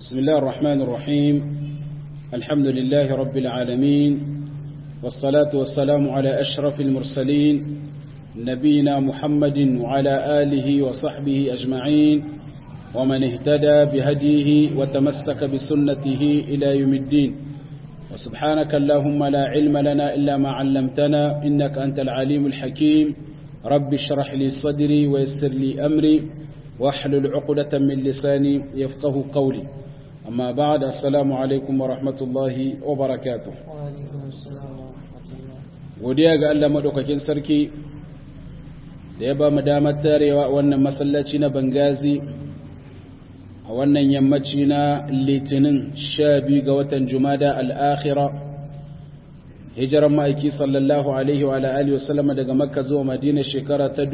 بسم الله الرحمن الرحيم الحمد لله رب العالمين والصلاة والسلام على أشرف المرسلين نبينا محمد وعلى آله وصحبه أجمعين ومن اهتدى بهديه وتمسك بسنته إلى يوم الدين وسبحانك اللهم لا علم لنا إلا ما علمتنا إنك أنت العليم الحكيم رب اشرح لي صدري ويسر لي أمري واحلل عقدة من لساني يفقه قولي أما بعد السلام عليكم ورحمة الله وبركاته godiya ga Allah madaukakin sarki da ya ba mu damar tarewa wannan masallaci na Bangazi a wannan yammaci na Litinin 12 ga watan Jumada al-Akhirah hijiran ma'aiki sallallahu alaihi wa alihi wasallam daga Makka zuwa Madina shekara ta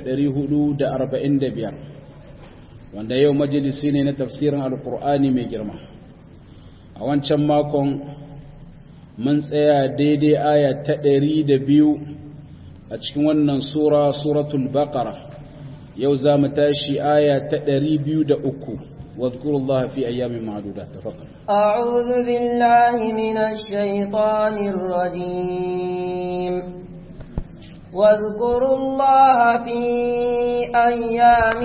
1445 wanda yau majalisi ne na tafsirin alkur'ani mai girma a wancan makon mun tsaya daidai aya ta ɗari da biyu a cikin wannan sura suratul baqara yau za mu tashi aya ta ɗari biyu da uku واذكروا الله في أيام معدودات تفضل أعوذ بالله من الشيطان الرجيم واذكروا الله في أيام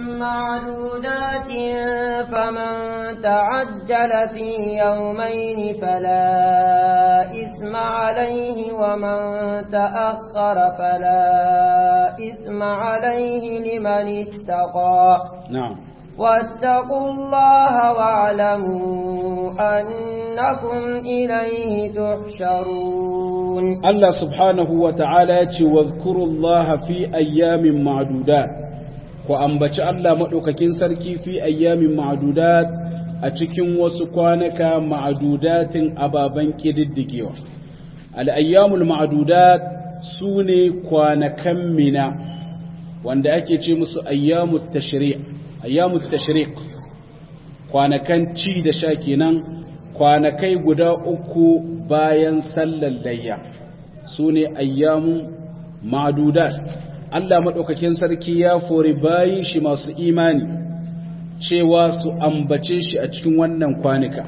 معدودات فمن تعجل في يومين فلا إثم عليه ومن تأخر فلا إثم عليه لمن اتقى نعم واتقوا الله واعلموا أنكم إليه تحشرون الله سبحانه وتعالى واذكروا الله في أيام معدودات وأنبت الله مدوككين سركي في أيام معدودات أتكين وسكوانك معدودات أبابا كددكيوا الأيام المعدودات سوني كوانكم منا وأن أكي musu أيام التشريع ayyamu tashriq kwanakan ci da sha kenan kwanakai guda uku bayan sallar layya sune ayyamu ma'dudat Allah madaukakin sarki ya fori bayin shi masu imani cewa su ambace shi a cikin wannan kwanuka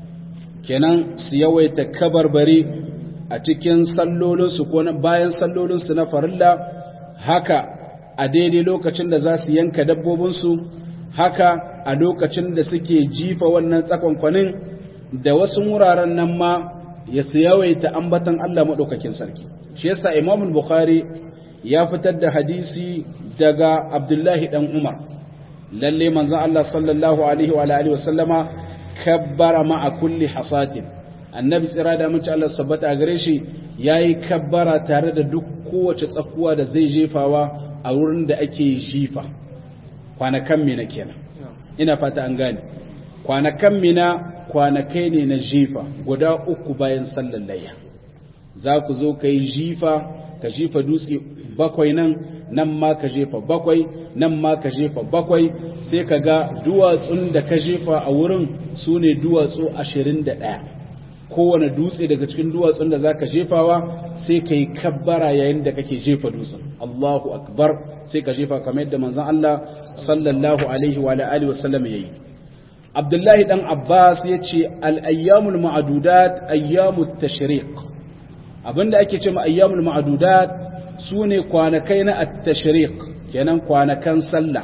kenan su yawaita kabarbari a cikin sallolinsu ko bayan sallolinsu na farilla haka a daidai lokacin da za su yanka dabbobinsu haka a lokacin da suke jifa wannan tsakonkwanin da wasu wuraren nan ma ya su yawaita ambatan Allah maɗaukakin sarki shi yasa imam bukhari ya fitar da hadisi daga abdullahi dan umar lalle manzon Allah sallallahu alaihi wa alihi wasallama kabbara ma'a kulli hasatin annabi tsira da mace Allah sabbata a gare shi yayi kabbara tare da duk kowace tsakuwa da zai jefawa a wurin da ake jifa kwanakan mina kenan ina fata an gane kwanakan mina kwanakai ne na jifa guda uku bayan sallar layya za ku zo ka yi jifa ka jifa dutse bakwai nan nan ma ka jefa bakwai nan ma ka jefa bakwai sai ka ga duwatsun da ka jefa a wurin su ne duwatsu ashirin da ɗaya kowane dutse daga cikin duwatsun da za ka jefawa sai ka yi kabbara yayin da kake jefa dutsen Allahu akbar sai ka jefa kamar yadda manzon Allah sallallahu alaihi wa alihi wasallam yayi Abdullahi dan Abbas yace al-ayyamul ma'dudat ayyamut tashriq abinda ake ce ma ayyamul ma'dudat sune kwanakai na at-tashriq kenan kwanakan sallah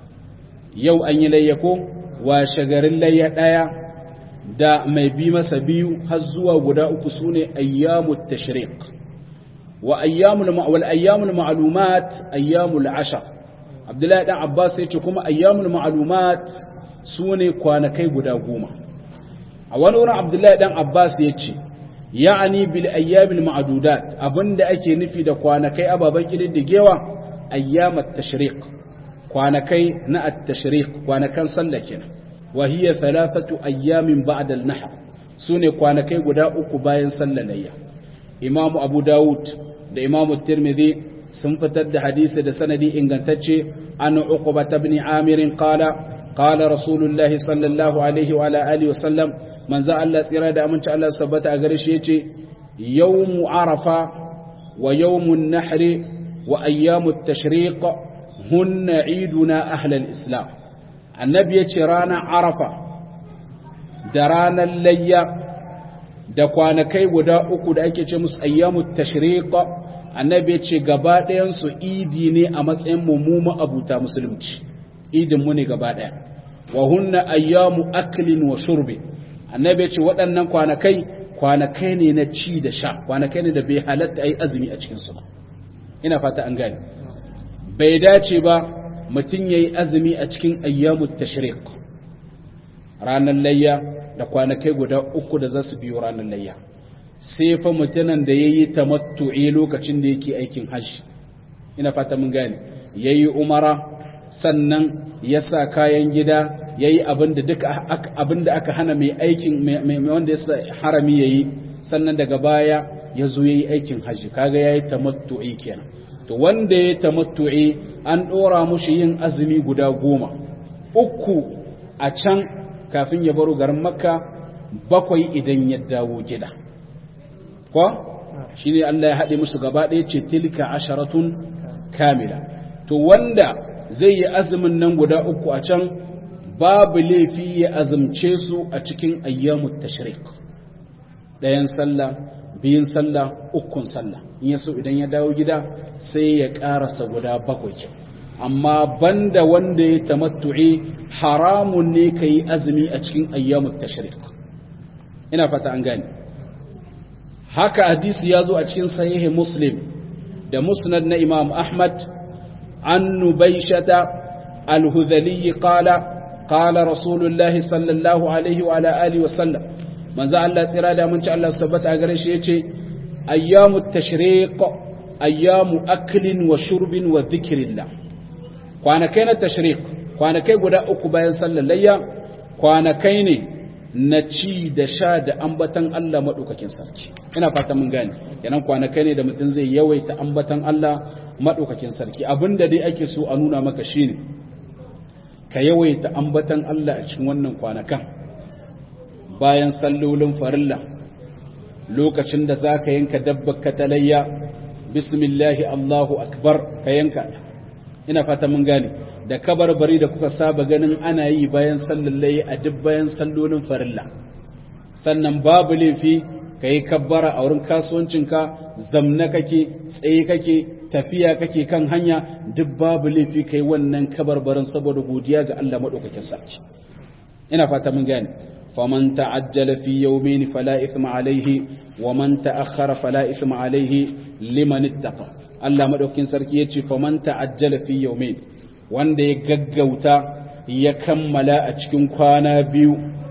yau an yi layyako wa shagarin layya daya da mai bi masa biyu har zuwa guda uku sune ayyamut tashriq wa ayyamul wal ayyamul ma'lumat ayyamul ashar Abdullahi dan Abbas yace kuma ayyamul ma'lumat sune kwanakai guda goma a wani wurin Abdullahi dan Abbas yace ya'ani bil ayyamil ma'dudat abinda ake nufi da kwanakai ababan kididdigewa ayyamat tashriq kwanakai na at-tashriq kwanakan sallah kenan وهي ثلاثة أيام بعد النحر سنة كوانكي قد أكو باين صلى ليا إمام أبو داود دا إمام الترمذي سنفتد حديث دا سندي إن قنتتشي أن عقبة بن عامر قال قال رسول الله صلى الله عليه وعلى آله وسلم من ذا الله إرادة أمن شاء الله سبت أغرش يوم عرفة ويوم النحر وأيام التشريق هن عيدنا أهل الإسلام annabi ya ce ranar arafa da ranar layya da kwanakai guda uku da ake ce musu ayyamut tashriq annabi ya ce gaba ɗayan su idi ne a matsayin mu abuta musulunci idin mu ne gaba ɗaya wa hunna ayyamu aklin wa shurbi annabi ya ce waɗannan kwanakai kwanakai ne na ci da sha kwanakai ne da bai halatta ayi azumi a cikin su ba ina fata an gane bai dace ba mutum yayi azumi a cikin ayyamut tashriq ranar layya da kwanakai guda uku da za su biyo ranar layya sai fa mutumin da ya yi tamattu'i lokacin da yake aikin hajji ina fata mun gane ya yi umara sannan ya sa kayan gida ya yi abin da aka hana mai aikin mai wanda ya sa harami ya yi sannan daga baya ya zo ya yi aikin hajji kaga ya yi tamattu'i kenan to wanda ya yi tamattu'i an ɗora mushi yin azumi guda goma uku a can kafin ya baro garin makka bakwai idan ya dawo gida ko shi ne Allah ya haɗe musu gaba ɗaya ce tilka asharatun kamila to wanda zai yi azumin nan guda uku a can babu laifi ya azumce su a cikin ayyamut tashrik ɗayan sallah biyun sallah ukun sallah in ya so idan ya dawo gida sai ya ƙarasa guda bakwai amma banda wanda ya tamattu'i haramun ne ka yi azumi a cikin ayyamut tashriq ina fata an gane haka hadisi ya zo a cikin sahihi muslim da musnad na imam ahmad an nubaishata al-hudhali qala qala rasulullah sallallahu alaihi wa ala alihi wa sallam manzo Allah tsira da mun ci Allah tabbata gare shi yace ayyamut tashriq ayyamu aklin wa shurbin wa dhikrillah kwanakai na tashrik kwanakai guda uku bayan sallar layya kwanakai ne na ci da sha da ambatan Allah maɗaukakin sarki ina fata mun gane kenan kwanakai ne da mutum zai yawaita ambatan Allah maɗaukakin sarki abinda dai ake so a nuna maka shine ka yawaita ambatan Allah a cikin wannan kwanakan bayan sallolin farilla lokacin da za ka yanka dabbar ka talayya bismillahi Allahu akbar ka yanka ta ina fata mun gane da kabarbari da kuka saba ganin ana yi bayan sallallaye a duk bayan sallolin farilla sannan babu laifi ka yi kabbara a wurin kasuwancinka zamna kake tsaye kake tafiya kake kan hanya duk babu laifi ka yi wannan kabarbarin saboda godiya ga Allah maɗaukakin sarki ina fata mun gane faman ta'ajjala fi yawmin fala ithma alayhi wa man ta'akhkhara fala ithma alayhi liman ittaqa Allah maɗaukin sarki ya ce faman ta'ajjala fi yawmin wanda ya gaggauta ya kammala a cikin kwana biyu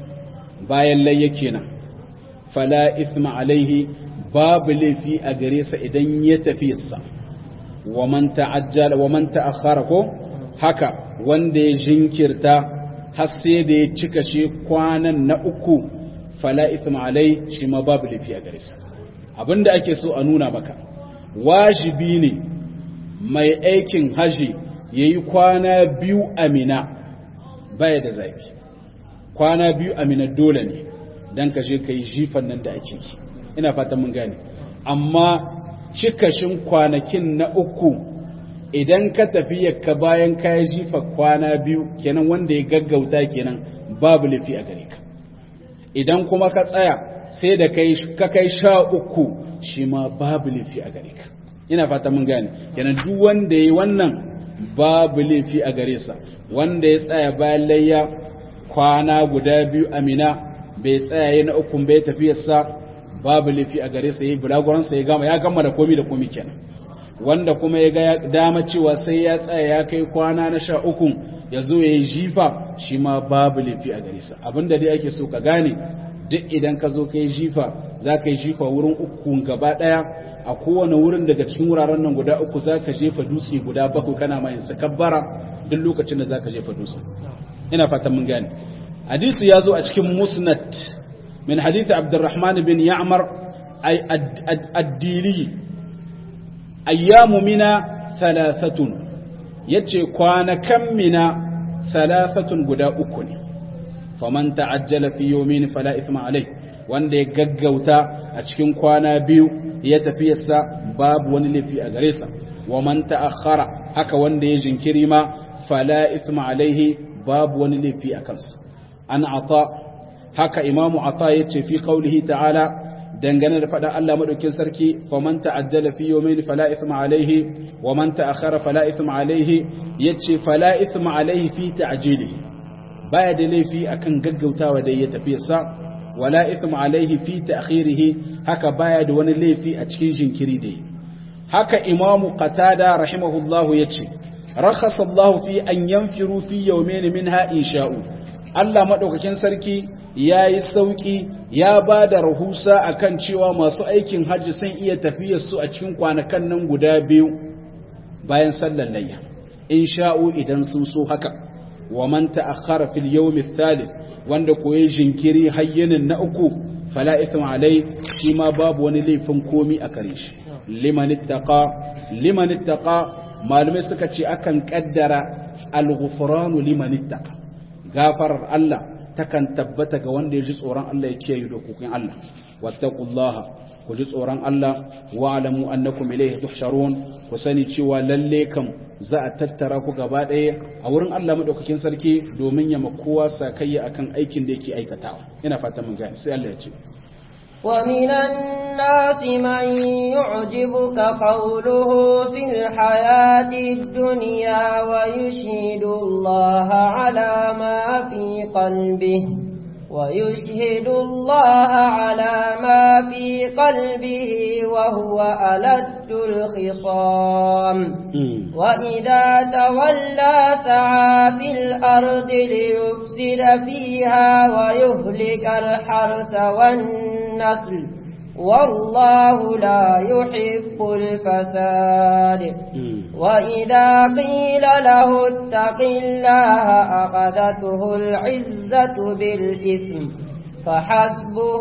bayan layya kenan fala ithma alaihi babu laifi a gare sa idan ya tafi sa wa man ta'ajjala wa man ta'akhkhara ko haka wanda ya jinkirta har sai da ya cika shi kwanan na uku fala ithma alai shi ma babu laifi a gare sa abinda ake so a nuna maka wajibi ne mai aikin haji ya yi kwana biyu amina baya da zafi kwana biyu amina dole ne don ka je ka yi jifan nan da ake yi ina fatan mun gane amma cikashin kwanakin na uku idan ka tafi yakka bayan ka yi jifa kwana biyu kenan wanda ya gaggauta kenan babu lafi a gare ka idan kuma ka tsaya sai da ka kai sha uku shi ma babu laifi a gare ka ina fata mun gane kenan duk wanda yi wannan babu laifi a gare sa wanda ya tsaya bayan layya kwana guda biyu amina bai tsaya yana ukun bai tafiyarsa babu laifi a gare sa yayi bulaguransa ya gama ya gama da komi da komi kenan wanda kuma ya ga dama cewa sai ya tsaya ya kai kwana na sha ukun ya zo ya yi jifa shi ma babu laifi a gare sa abinda dai ake so ka gane duk idan ka zo ka yi jifa za ka yi jifa wurin uku gaba ɗaya a kowane wurin daga cikin wuraren nan guda uku za ka jefa dutse guda bakwai kana mai sakabbara duk lokacin da za ka jefa dutse ina fatan mun gane hadisi ya zo a cikin musnad min hadisi abdurrahman bin ya'mar ay addili ayyamu mina thalathatun yace kwanakan mina thalathatun guda uku ne faman ta'ajjala fi yawmin fala ithma alayh wanda ya gaggauta a cikin kwana biyu ya tafi yasa babu wani laifi a gare sa wa man ta'akhkhara haka wanda ya jinkiri ma fala ithma alayhi babu wani laifi a kansa an ata haka imamu ata yace fi qaulihi ta'ala dangane da faɗa Allah madaukin sarki faman ta'ajjala fi yawmayn fala ithma alayhi wa man ta'akhkhara fala ithma alayhi yace fala ithma alayhi fi ta'jilihi baya da laifi akan gaggautawa da ya tafi sa wala ithma alayhi fi ta'khirihi haka baya da wani laifi a cikin jinkiri da haka imamu qatada rahimahullahu yace rakhasa Allah fi an yanfiru fi yawmayn minha insha'u Allah madaukakin sarki ya yi sauƙi ya ba da rahusa a kan cewa masu aikin hajji sun iya tafiyar su a cikin kwanakan nan guda biyu bayan sallar layya in sha'u idan sun so haka wa man ta'akhkhara fil yawm thalith wanda koyi jinkiri hayyinin na uku fala ithma alai shi ma babu wani laifin komi a kare shi liman ittaqa liman ittaqa malamai suka ce akan kaddara al-ghufranu liman ittaqa gafarar Allah takan tabbata ga wanda ya ji tsoron Allah ya kiyaye dokokin Allah wattaqullaha ku ji tsoron Allah wa alamu annakum ilayhi tuhsharun ku sani cewa lalle kam za a tattara ku gaba ɗaya a wurin Allah madaukakin sarki domin ya makowa sakayya akan aikin da yake aikatawa ina fata mun gane sai Allah ya ce ومن الناس من يعجبك قوله في الحياة الدنيا ويشهد الله على ما في قلبه ويشهد الله على ما في قلبه وهو ألد الخصام وإذا تولى سعى في الأرض ليفسد فيها ويهلك الحرث والنسل والله لا يحب الفساد وإذا قيل له اتق الله أخذته العزة بالإثم فحسبه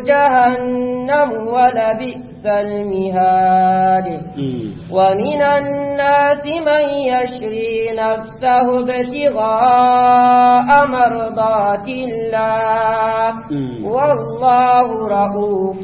جهنم ولبئس المهاد ومن الناس من يشري نفسه ابتغاء مرضات الله والله رؤوف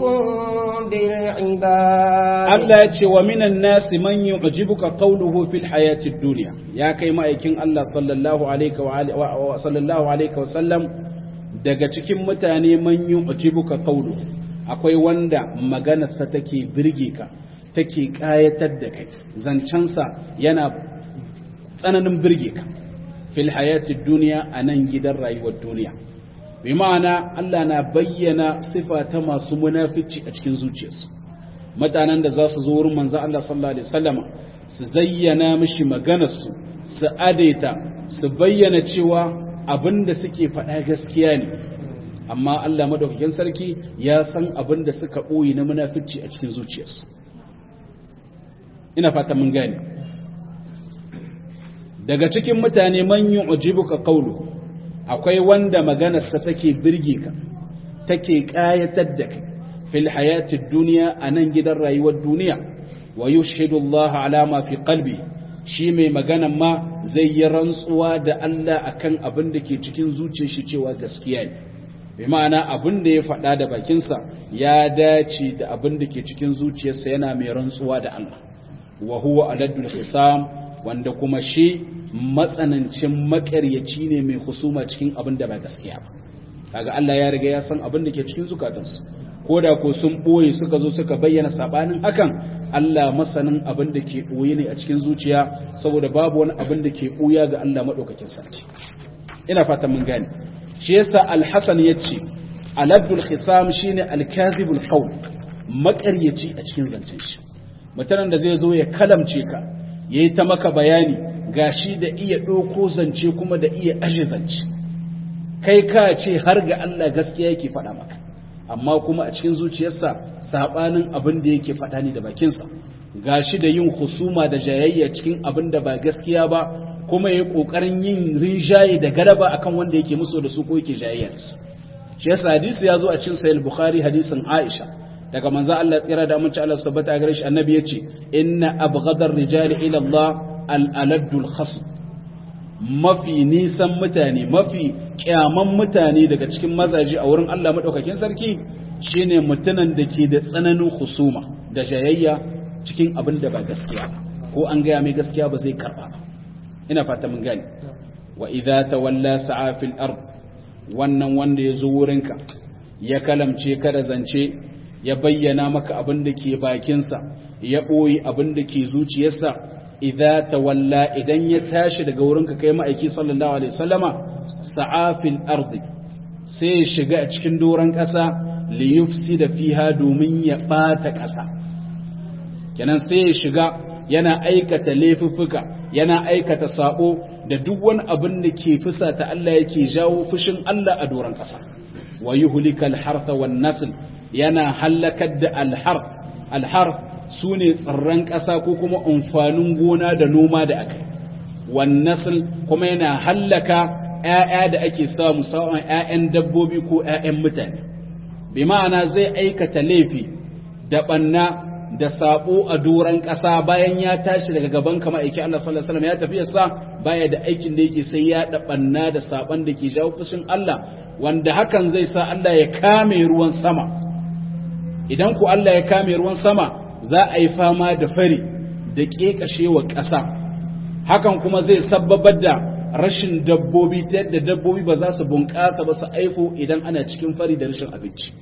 بالعباد Allah ya ce wa minan nasi man yu'jibuka qawluhu fil hayati dunya ya kai ma'aikin Allah sallallahu alaihi wa sallallahu alaihi wa sallam daga cikin mutane man yu'jibuka qawlu akwai wanda maganarsa take birge ka take kayatar da kai zancensa yana tsananin birge ka fil hayati dunya anan gidan rayuwar duniya bi ma'ana Allah na bayyana sifa ta masu munafici a cikin zuciyarsu mutanen da za su zo wurin manzo Allah sallallahu alaihi wasallama su zayyana mishi maganarsu su adaita su bayyana cewa abin da suke faɗa gaskiya ne amma Allah madaukakin sarki ya san abin da suka ɓoye na munafici a cikin zuciyarsu ina fata mun gane daga cikin mutane man yu'jibuka qawlu akwai wanda maganarsa take birge ka take kayatar da kai fil hayatid dunya anan gidan rayuwar duniya wa yushhidu Allah ala ma fi qalbi shi mai maganan ma zai yi rantsuwa da Allah akan abin da ke cikin zuciyar shi cewa gaskiya ne bi ma'ana abin da ya faɗa da bakinsa ya dace da abin da ke cikin zuciyarsa yana mai rantsuwa da Allah wa huwa aladul hisam wanda kuma shi matsanancin makaryaci ne mai husuma cikin abin da ba gaskiya ba kaga Allah ya riga ya san abin da ke cikin zukatansu ko da ko sun boye suka zo suka bayyana sabanin hakan Allah masanin abin da ke ɓoye ne a cikin zuciya saboda babu wani abin da ke ɓoya ga Allah maɗaukakin sarki ina fata mun gane shi yasa alhassan ya ce aladul khisam shine alkazibul qawl maƙaryaci a cikin zancen shi mutanen da zai zo ya kalamce ka yayi ta maka bayani gashi da iya ɗauko zance kuma da iya aje zance kai ka ce har ga Allah gaskiya yake faɗa maka amma kuma a cikin zuciyarsa sabanin abin da yake faɗa ne da bakinsa gashi da yin husuma da jayayya cikin abin da ba gaskiya ba kuma yayi kokarin yin rinjaye da galaba akan wanda yake musu da su ko yake jayayya da su shi yasa hadisi ya zo a cikin sahih bukhari hadisin aisha daga manzo Allah tsira da aminci Allah tabbata gare shi annabi yace inna abghadar rijali ila Allah al-aladul khasb mafi nisan mutane mafi kyaman mutane daga cikin mazaje a wurin Allah madaukakin sarki shine mutunan da ke da tsananin husuma da jayayya cikin abin da ba gaskiya ba ko an gaya mai gaskiya ba zai karba ba ina fata mun gani wa idza tawalla sa'a fil ard wannan wanda ya zo wurinka ya kalamce ka da zance ya bayyana maka abin da ke bakinsa ya ɓoyi abin da ke zuciyarsa idza tawalla idan ya tashi daga wurinka kai ma'aiki sallallahu alaihi wasallama sa'afil ardi sai ya shiga a cikin doron ƙasa li yufsida fiha domin ya ɓata ƙasa kenan sai ya shiga yana aikata laifuffuka yana aikata sabo da duk wani abin da ke fusata Allah yake jawo fushin Allah a doron ƙasa wa yuhlikal hartha wan nasl yana halakar da alhar alhar sune tsirran ƙasa ko kuma amfanin gona da noma da aka wan nasl kuma yana hallaka ƴaƴa da ake samu sa'an ƴaƴan dabbobi ko ƴaƴan mutane bi ma'ana zai aikata laifi da banna da sabo a doron ƙasa bayan ya tashi daga gaban kama aiki Allah sallallahu alaihi wasallam ya tafi yasa baya da aikin da yake sai ya dabanna da saban da ke jawo fushin Allah wanda hakan zai sa Allah ya kame ruwan sama idan ku Allah ya kame ruwan sama za a yi fama da fari da kekashewa ƙasa hakan kuma zai sabbabar da rashin dabbobi ta yadda dabbobi ba za su bunƙasa ba su aifo idan ana cikin fari da rashin abinci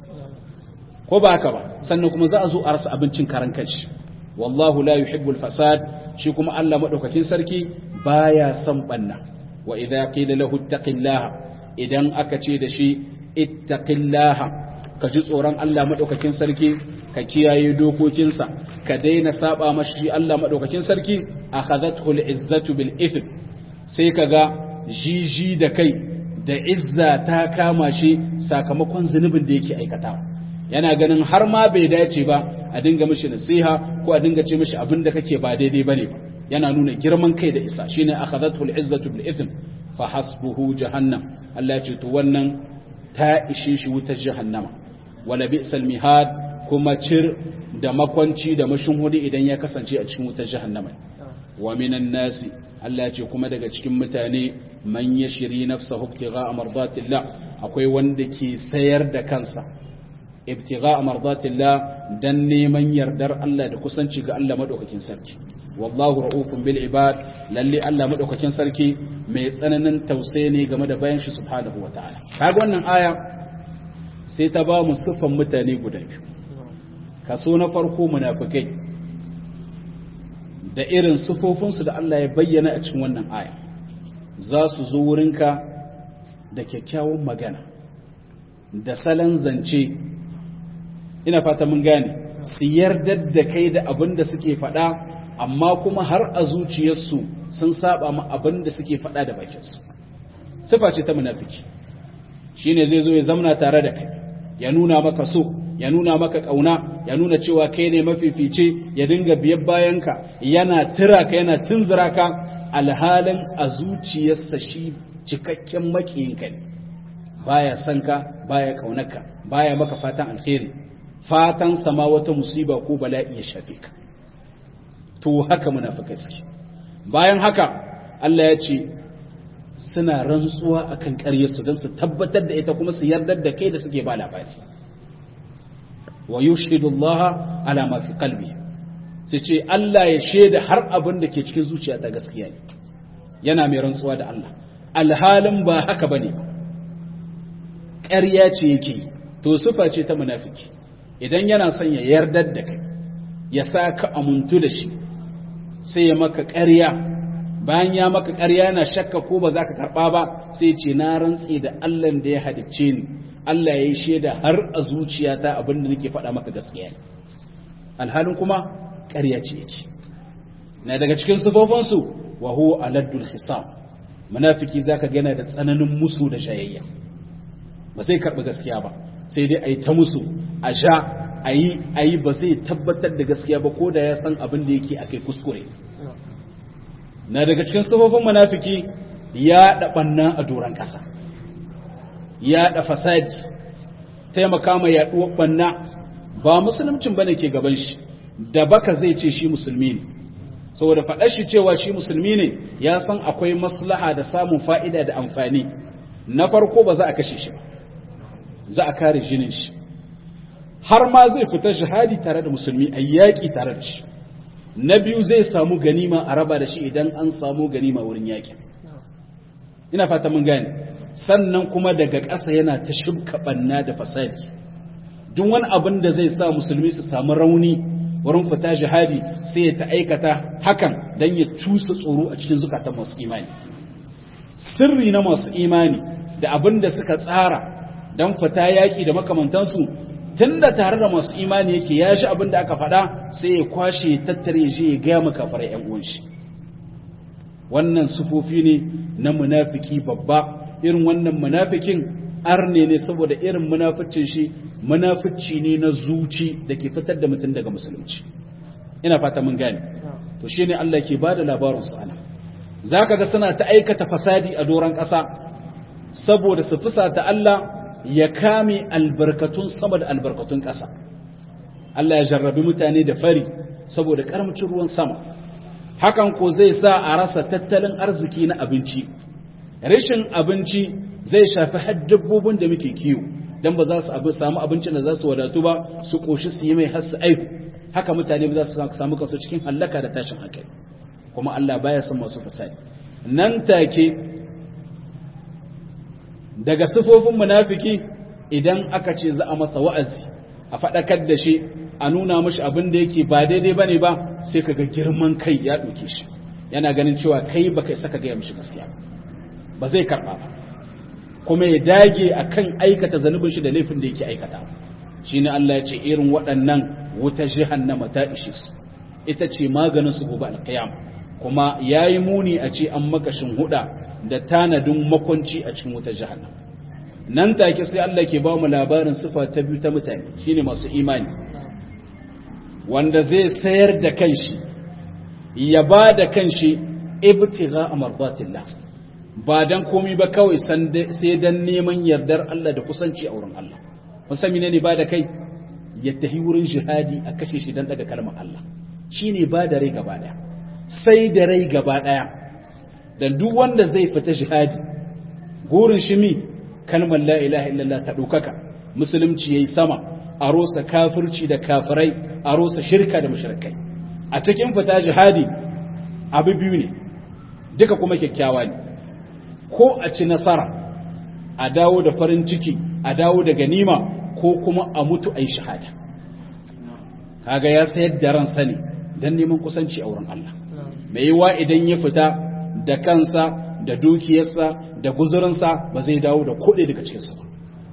ko ba haka ba sannan kuma za a zo a rasa abincin karan kanshi wallahu la yuhibbul fasad shi kuma Allah madaukakin sarki baya son banna wa idza qila lahu ittaqillaha idan aka ce da shi ittaqillaha ka ji tsoron Allah madaukakin sarki ka kiyaye dokokinsa ka daina saba mashi Allah madaukakin sarki akhadathu al-izzatu bil ithm sai kaga jiji da kai da izza ta kama shi sakamakon zunubin da yake aikatawa yana ganin har ma bai dace ba a dinga mishi nasiha ko a dinga ce mishi abin da kake ba daidai bane ba yana nuna girman kai da isa shine akhadathu al-izzatu bil ithm fa hasbuhu jahannam Allah ya ce to wannan ta ishe shi wutar jahannama wala bi'sal mihad kuma cir da makwanci da mashinhudi idan ya kasance a cikin wutar jahannama wa minan nasi Allah ya ce kuma daga cikin mutane man yashri nafsahu ibtigha'a mardatillah akwai wanda ke sayar da kansa ibtigha mardatillah dan neman yardar Allah da kusanci ga Allah madaukakin sarki wallahu raufun bil ibad lalle Allah madaukakin sarki mai tsananin tausayi ne game da bayan shi subhanahu wataala kaga wannan aya sai ta ba mu sifan mutane guda biyu kaso na farko munafikai da irin sifofinsu da Allah ya bayyana a cikin wannan aya za su zo wurinka da kyakkyawan magana da salon zance ina fata mun gane su yardar da kai da abin da suke faɗa amma kuma har a zuciyarsu sun saba ma abin da suke faɗa da bakinsu sifa ce ta munafiki shine zai zo ya zamna tare da kai ya nuna maka so ya nuna maka kauna ya nuna cewa kai ne mafifice ya dinga biyar bayanka yana tira ka yana tunzura ka alhalin a zuciyarsa shi cikakken makiyinka ne baya son ka baya kaunarka baya maka fatan alheri fatan sama wata musiba ko bala'i ya shafe ka to haka munafikai suke bayan haka Allah ya ce suna rantsuwa akan ƙaryarsu don su tabbatar da ita kuma su yardar da kai da suke ba labari wa yushhidu Allah ala ma fi qalbi sai ce Allah ya shaida har abin da ke cikin zuciya ta gaskiya ne yana mai rantsuwa da Allah alhalin ba haka bane ƙarya ce yake to sufa ce ta munafiki idan yana son ya yardar da kai ya sa ka amuntu da shi sai ya maka ƙarya bayan ya maka ƙarya yana shakka ko ba za ka karɓa ba sai ce na rantse da Allah da ya halicce ni Allah ya yi shaida har a zuciyata abin da nake faɗa maka gaskiya ne alhalin kuma ƙarya ce yake na daga cikin sufofinsu wa huwa aladdul hisab munafiki zaka ga yana da tsananin musu da shayayya ba sai karɓi gaskiya ba sai dai a yi ta musu a sha a yi a yi ba zai tabbatar da gaskiya ba ko da ya san abin da yake akai kuskure na daga cikin sufofin munafiki ya ɗaɓanna a doron ƙasa ya da fasadi taimaka mai yaduwar banna ba musuluncin bane ke gaban shi da baka zai ce shi musulmi ne saboda faɗar shi cewa shi musulmi ne ya san akwai maslaha da samun fa'ida da amfani na farko ba za a kashe shi ba za a kare jinin shi har ma zai fita shahadi tare da musulmi a yaƙi tare da shi na biyu zai samu ganima a raba da shi idan an samu ganima wurin yaƙi ina fata mun gane sannan kuma daga ƙasa yana ta shibka banna da fasadi duk wani abin da zai sa musulmi su samu rauni wurin fita jihadi sai ya ta aikata hakan don ya cusa tsoro a cikin zukatan masu imani sirri na masu imani da abin da suka tsara don fita yaƙi da makamantansu tun da tare da masu imani yake ya shi abin da aka faɗa sai ya kwashe tattare shi ya gaya maka fara ‘yan uwanshi wannan sufofi ne na munafiki babba irin wannan munafikin arne ne saboda irin munaficin shi munafici ne na zuci da ke fitar da mutum daga musulunci ina fata mun gane to shine Allah ke bada labarin su ana zaka ga suna ta aikata fasadi a doran ƙasa saboda su fusata Allah ya kame albarkatun sama da albarkatun ƙasa Allah ya jarrabi mutane da fari saboda karamcin ruwan sama hakan ko zai sa a rasa tattalin arziki na abinci rashin abinci zai shafi har dabbobin da muke kiwo dan ba za su samu abincin da za su wadatu ba su koshi su yi mai har su aihu haka mutane ba za su samu kansu cikin hallaka da tashin hankali kuma Allah baya son masu fasadi nan take daga sifofin munafiki idan aka ce za a masa wa'azi a faɗakar da shi a nuna mashi abin da yake ba daidai bane ba sai kaga girman kai ya ɗauke shi yana ganin cewa kai baka saka gaya mishi gaskiya ba zai karɓa ba kuma ya dage akan aikata zanubin shi da laifin da yake aikata shine Allah ya ce irin waɗannan wuta jahannama ta ishe su ita ce maganin su gobe alqiyam kuma yayi muni a ce an makashin huda da tanadin makwanci a cikin wuta jahannama nan take sai Allah ke ba mu labarin sifa ta biyu ta mutane shine masu imani wanda zai sayar da kanshi ya ba da kanshi ibtigha amardatillah ba dan komai ba kawai sai dan neman yardar Allah da kusanci a wurin Allah musan ne ba da kai ya tafi wurin jihadi a kashe shi dan daga kalmar Allah shine ba da rai gaba daya sai da rai gaba daya dan duk wanda zai fita jihadi gurin shi mi kalmar la ilaha illallah ta dokaka musulunci yayi sama a rosa kafirci da kafirai a rosa shirka da mushrikai a cikin fita jihadi abu biyu ne duka kuma kyakkyawa ne ko a ci nasara a dawo da farin ciki a dawo da ganima ko kuma a mutu a yi shahada kaga ya sayar da ransa ne don neman kusanci a wurin Allah mai yiwa idan ya fita da kansa da dukiyarsa da guzurinsa ba zai dawo da kuɗi daga cikinsa ba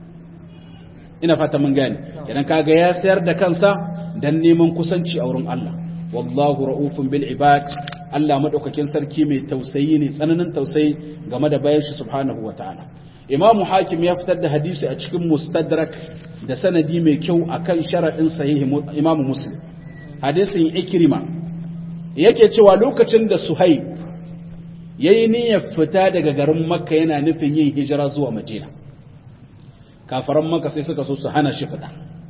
ina fata mun gane idan kaga ya sayar da kansa don neman kusanci a wurin Allah wallahu ra'ufun bil ibad Allah madaukakin sarki mai tausayi ne tsananin tausayi game da bayan shi subhanahu wataala Imam Hakim ya fitar da hadisi a cikin Mustadrak da sanadi mai kyau akan sharadin sahih Imam Muslim hadisin Ikrima yake cewa lokacin da Suhaib yayi niyyar fita daga garin Makka yana nufin yin hijira zuwa Madina kafaran Makka sai suka so su hana shi fita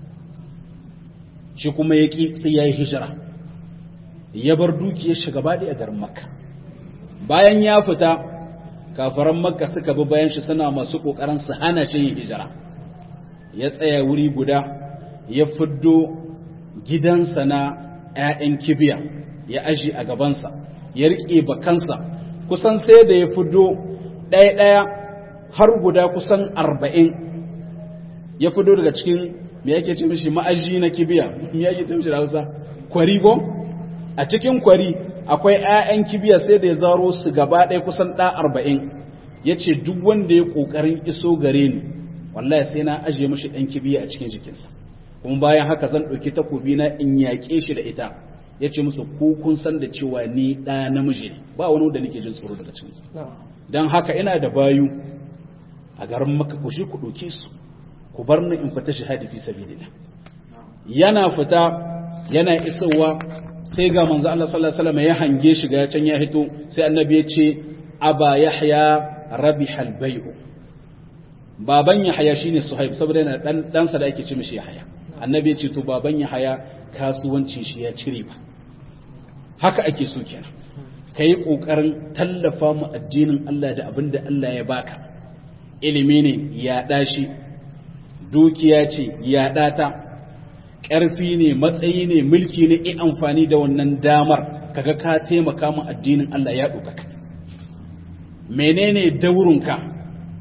shi kuma yaki sai yayi hijira ya bar dukiyar shi gaba a garin makka bayan ya fita kafaran makka suka bi bayan shi suna masu kokarin su hana shi yin hijira ya tsaya wuri guda ya fiddo gidansa na 'ya'yan kibiya ya aji a gabansa ya riƙe bakansa kusan sai da ya fiddo ɗaya-ɗaya har guda kusan arba'in ya fiddo daga cikin me yake ce mishi ma'aji na kibiya me yake ce mishi da hausa kwarigo a cikin kwari akwai 'ya'yan kibiya sai da ya zaro su gaba ɗaya kusan ɗa arba'in ya ce duk wanda ya ƙoƙarin iso gare ni wallahi sai na ajiye mashi ɗan kibiya a cikin jikinsa kuma bayan haka zan ɗauki takobi na in yaƙe shi da ita ya ce musu ko kun san da cewa ni ɗa namiji ne ba wani wanda nake jin tsoro daga cikin don haka ina da bayu a garin maka ku shi ku ɗauke su ku bar ni in fita shahadi fi sabilillah yana fita yana isowa sai ga manzo Allah sallallahu alaihi wasallam ya hange shi ga can ya hito sai annabi ya ce aba yahya rabihal bai'u baban yahya shine suhaib saboda yana dan dan sa da ake ce mishi yahya annabi ya ce to baban yahya kasuwancin shi ya cire ba haka ake so kenan kai kokarin tallafa mu addinin Allah da abinda Allah ya baka ilimi ne ya dashi dukiya ce ya data ƙarfi ne matsayi ne mulki ne in amfani da wannan damar kaga ka taimaka mu addinin Allah ya ɗaukaka menene daurinka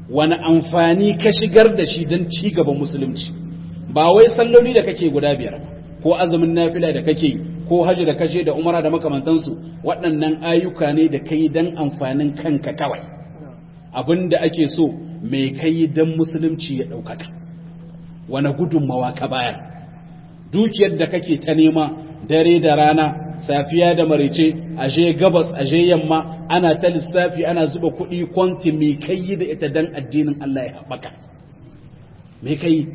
wani amfani ka shigar da shi don ci gaban musulunci ba wai salloli da kake guda biyar ko azumin nafila da kake ko hajji da kashe da umara da makamantansu waɗannan ayyuka ne da kai don amfanin kanka kawai abin da ake so mai kai don musulunci ya ɗaukaka wani gudunmawa ka bayar dukiyar da kake ta nema dare da rana safiya da marice aje gabas aje yamma ana ta lissafi ana zuba kuɗi kwanti mai kai da ita don addinin Allah ya haɓaka mai kai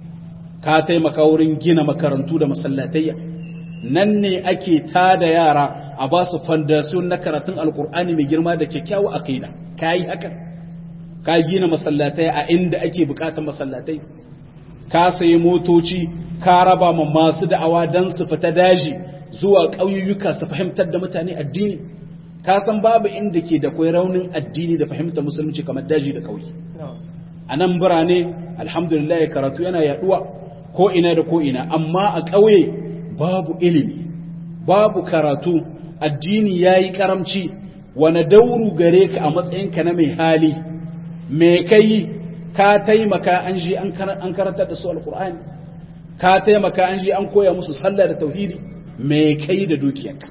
ka taimaka wurin gina makarantu da masallatayya nan ne ake tada yara a ba su fandasiyon na karatun alkur'ani mai girma da kyakkyawa aqida ka yi haka ka gina masallatai a inda ake bukatar masallatai ka sayi motoci ka raba ma masu da'awa don su fita daji zuwa ƙauyuka su fahimtar da mutane addini ka san babu inda ke da kwai raunin addini da fahimtar musulunci kamar daji da ƙauye a nan birane alhamdulillah karatu yana yaduwa ko ina da ko ina amma a ƙauye babu ilimi babu karatu addini ya yi karamci wane dauru gare ka a matsayinka na mai hali mai kai ka taimaka an ji an karantar da su alkur'ani ka taimaka an ji an koya musu sallah da tauhidi mai kai da dukiyarka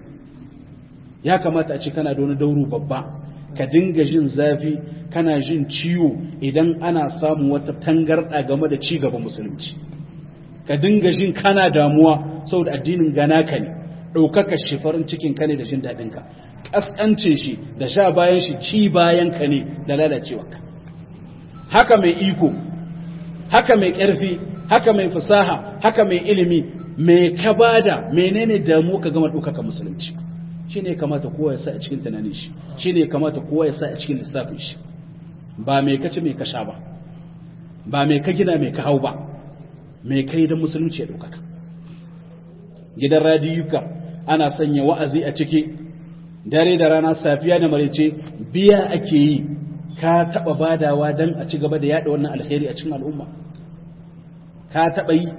ya kamata a ce kana da wani dauru babba ka dinga jin zafi kana jin ciwo idan ana samun wata tangarɗa game da ci gaban musulunci ka dinga jin kana damuwa saboda addinin gana ka ne ɗaukaka shi farin cikin ka ne da jin daɗin ka ƙasƙance shi da sha bayan shi ci bayan ka ne da lalacewa ka haka mai iko haka mai ƙarfi haka mai fasaha haka mai ilimi mai ka bada menene damu ka gama ɗaukaka musulunci shi ne kamata kowa ya sa a cikin tunanin shi shi ne kamata kowa ya sa a cikin lissafin shi ba mai kaci mai ka sha ba ba mai ka gina mai ka hau ba mai kai don musulunci ya ɗaukaka gidan radiyuka ana sanya wa'azi a ciki dare da rana safiya da marice biya ake yi ka taɓa badawa don a ci gaba da yaɗa wannan alheri a cikin al'umma ka taɓa yi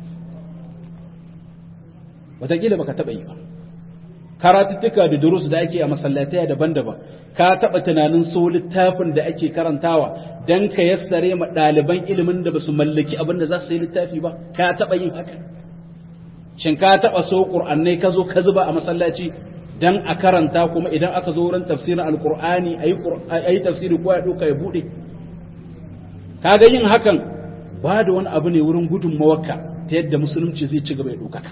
wataƙila ba ka taɓa yi ba karatuttuka da durus da ake a masallatai daban-daban ka taɓa tunanin so littafin da ake karantawa don ka yassare ma ɗaliban ilimin da ba su mallaki abin da za su yi littafi ba ka taɓa yin haka shin ka taɓa so ƙur'annai ka zo ka zuba a masallaci don a karanta kuma idan aka zo wurin tafsirin alƙur'ani a yi tafsiri ko ya ɗauka ya buɗe ka ga yin hakan ba da wani abu ne wurin gudunmawarka ta yadda musulunci zai ci gaba ya ɗaukaka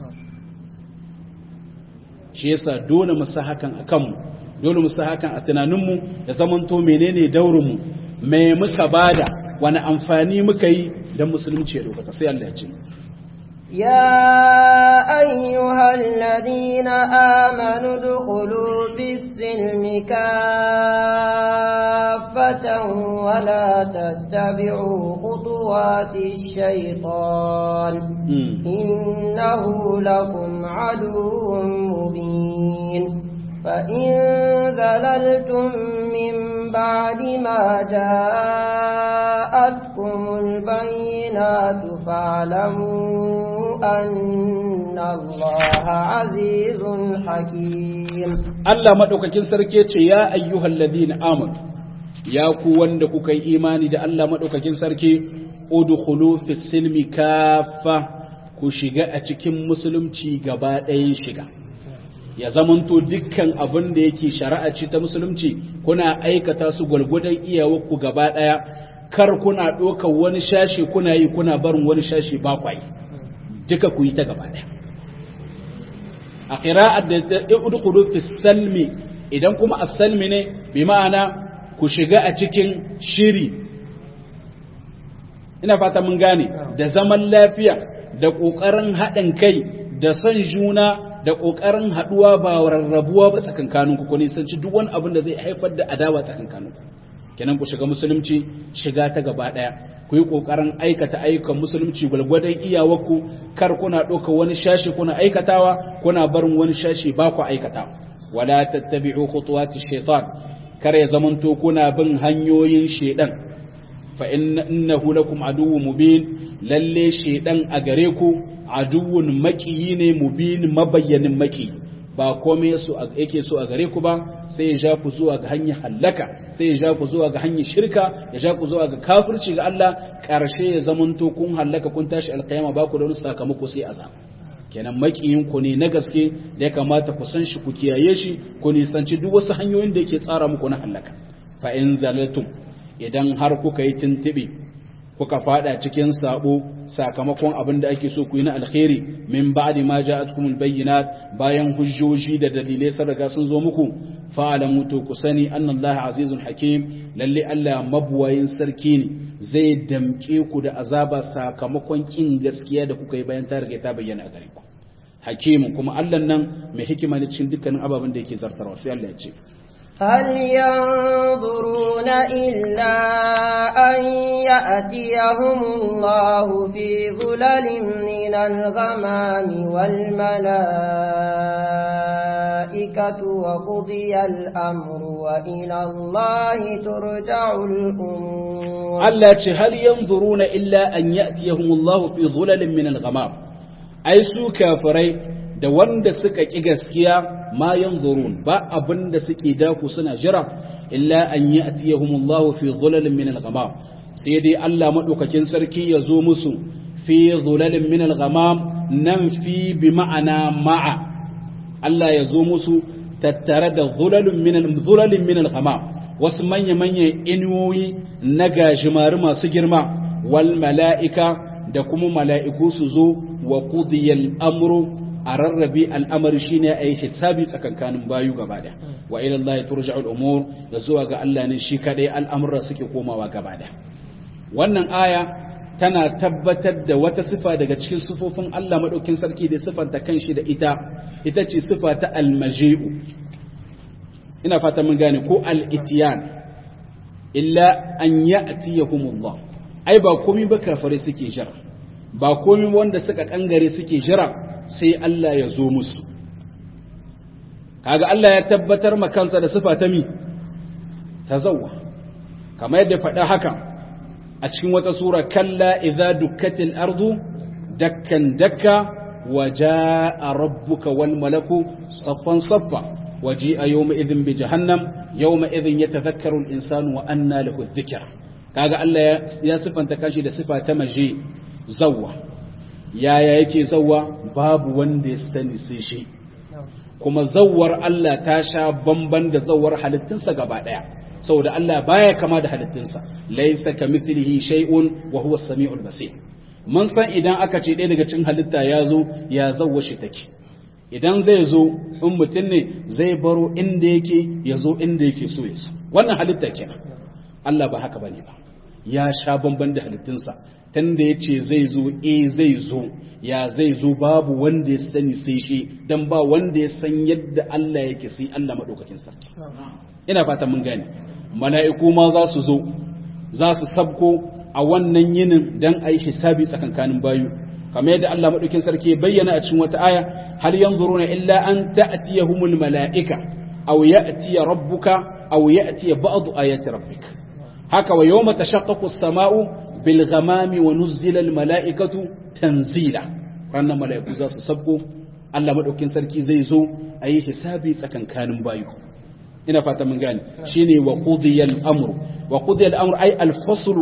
shi yasa dole mu sa hakan a kanmu dole mu sa hakan a tunaninmu da zamanto menene daurinmu me muka bada wani amfani muka yi don musulunci ya ɗaukaka sai Allah ya ce يا أيها الذين آمنوا ادخلوا في السلم كافة ولا تتبعوا خطوات الشيطان إنه لكم عدو مبين فإن زللتم من بعد ما جاءتكم البينات فاعلموا أن الله عزيز حكيم Allah maɗaukakin sarki ce ya ayyuhal ladina amanu ya ku wanda kuka yi imani da Allah maɗaukakin sarki udkhulu fis silmi kafa ku shiga a cikin musulunci gaba ɗayan shiga ya zamanto dukkan abin da yake shari'a ce ta musulunci kuna aikata su gwalgwadon iyawarku gaba ɗaya kar kuna ɗaukar wani shashi kuna yi kuna barin wani shashi ba kwayi duka ku yi ta gaba ɗaya a ƙira'ar da ta udkhulu fi salmi idan kuma as-salmi ne bi ma'ana ku shiga a cikin shiri ina fata mun gane da zaman lafiya da ƙoƙarin haɗin kai da son juna da ƙoƙarin haɗuwa ba rarrabuwa ba tsakankaninku ku nisanci duk wani abin da zai haifar da adawa tsakankaninku kenan ku shiga musulunci shiga ta gaba ɗaya ku yi ƙoƙarin aikata ayyukan musulunci gwalgwadon iyawarku kar kuna ɗauka wani shashi kuna aikatawa kuna barin wani shashi ba ku aikatawa wala tattabi'u khutuwati shaitan kar ya zamanto kuna bin hanyoyin shaidan fa innahu lakum aduwwun mubin lalle shaidan a gare ku aduwwun maƙiyi ne mubin mabayyanin maƙi ba komai su yake so a gare ku ba sai ya ja ku zuwa ga hanyar hallaka sai ya ja ku zuwa ga hanyar shirka ya ja ku zuwa ga kafirci ga Allah karshe ya zamanto kun hallaka kun tashi alkiyama ba ku da wani sakamako sai azab kenan makiyin ku ne na gaske da ya kamata ku san shi ku kiyaye shi ku nisanci duk wasu hanyoyin da yake tsara muku na hallaka fa in zalatum idan har kuka yi tintibi kuka fada cikin sabo sakamakon abin da ake so ku yi na alkhairi min ba'di ma ja'atkumul bayyinat bayan hujjoji da dalilai sun riga sun zo muku fa'alamu to ku sani annallaha azizun hakim lalle Allah mabuwayin sarki ne zai damke ku da azaba sakamakon kin gaskiya da kuka yi bayan ta riga ta bayyana a gare ku hakimu kuma Allah nan mai hikima ne cikin dukkanin ababen da yake zartarwa sai Allah ya ce هل ينظرون إلا أن يأتيهم الله في ظلل من الغمام والملائكة وقضي الأمر وإلى الله ترجع الأمور التي هل ينظرون إلا أن يأتيهم الله في ظلل من الغمام أي سو كافرين da wanda suka ƙi gaskiya ma yanzurun ba abin da suke daku suna jira illa an yi atiyahumullahu fi zulalin min al-ghamam sai dai Allah madaukakin sarki ya zo musu fi zulalin min al-ghamam nan fi bi ma'ana ma'a Allah ya zo musu tattare da zulalin min zulalin min al-ghamam wasu manya manya inuwoyi na gajimari masu girma wal mala'ika da kuma mala'iku su zo wa qudiyal amru a rarrabe al'amari shi ne a yi hisabi tsakankanin bayu gaba da wa ilallah ya turja al'umur da zuwa ga Allah ne shi kaɗai al'amurra suke komawa gaba da wannan aya tana tabbatar da wata sifa daga cikin sifofin Allah maɗaukin sarki da sifanta kan shi da ita ita ce sifa ta almaji'u ina fata mun gane ko al'itiyan illa an ya'tiyahumullah ai ba komai ba kafare suke jira ba komai wanda suka kangare suke jira sai Allah ya zo musu kaga Allah ya tabbatar ma kansa da sifa ta mi tazawwa kamar yadda faɗa haka a cikin wata sura kalla idza dukkatil ardu dakkan dakka wa jaa rabbuka wal malaku saffan saffa wa jaa yawma idhin bi jahannam yawma idhin yatadhakkaru al insanu wa anna lahu dhikra kaga Allah ya sifanta kashi da sifa ta maji zawwa yaya yake zawwa babu wanda ya sani sai shi kuma zawwar Allah ta sha bamban da zawwar halittunsa gaba daya saboda Allah baya kama da halittunsa laysa kamithlihi shay'un wa huwa as-sami'ul basir mun san idan aka ce ɗaya daga cikin halitta ya zo ya zawwa shi take idan zai zo in mutum ne zai baro inda yake ya zo inda yake so ya so wannan halitta kenan Allah ba haka bane ba ya sha bamban da halittunsa tunda ya ce zai zo e zai zo ya zai zo babu wanda ya sani sai shi don ba wanda ya san yadda Allah yake sai Allah maɗaukakin sarki ina fata mun gane mala'iku ma za su zo za su sabko a wannan yinin don a yi hisabi tsakankanin bayu kamar yadda Allah maɗaukakin sarki bayyana a cikin wata aya hal yanzuruna illa an ta'tiyahumul mala'ika aw ya'tiya rabbuka aw ya'tiya ba'du ayati rabbik haka wa yawma tashaqqaqu as-sama'u bil ghamami wa nuzzila al mala'ikatu tanzila ranar mala'iku za su sabko Allah madaukin sarki zai zo a yi hisabi tsakankanin bayu ina fata mun gane shine wa qudiya al amru wa qudiya al amru ay al faslu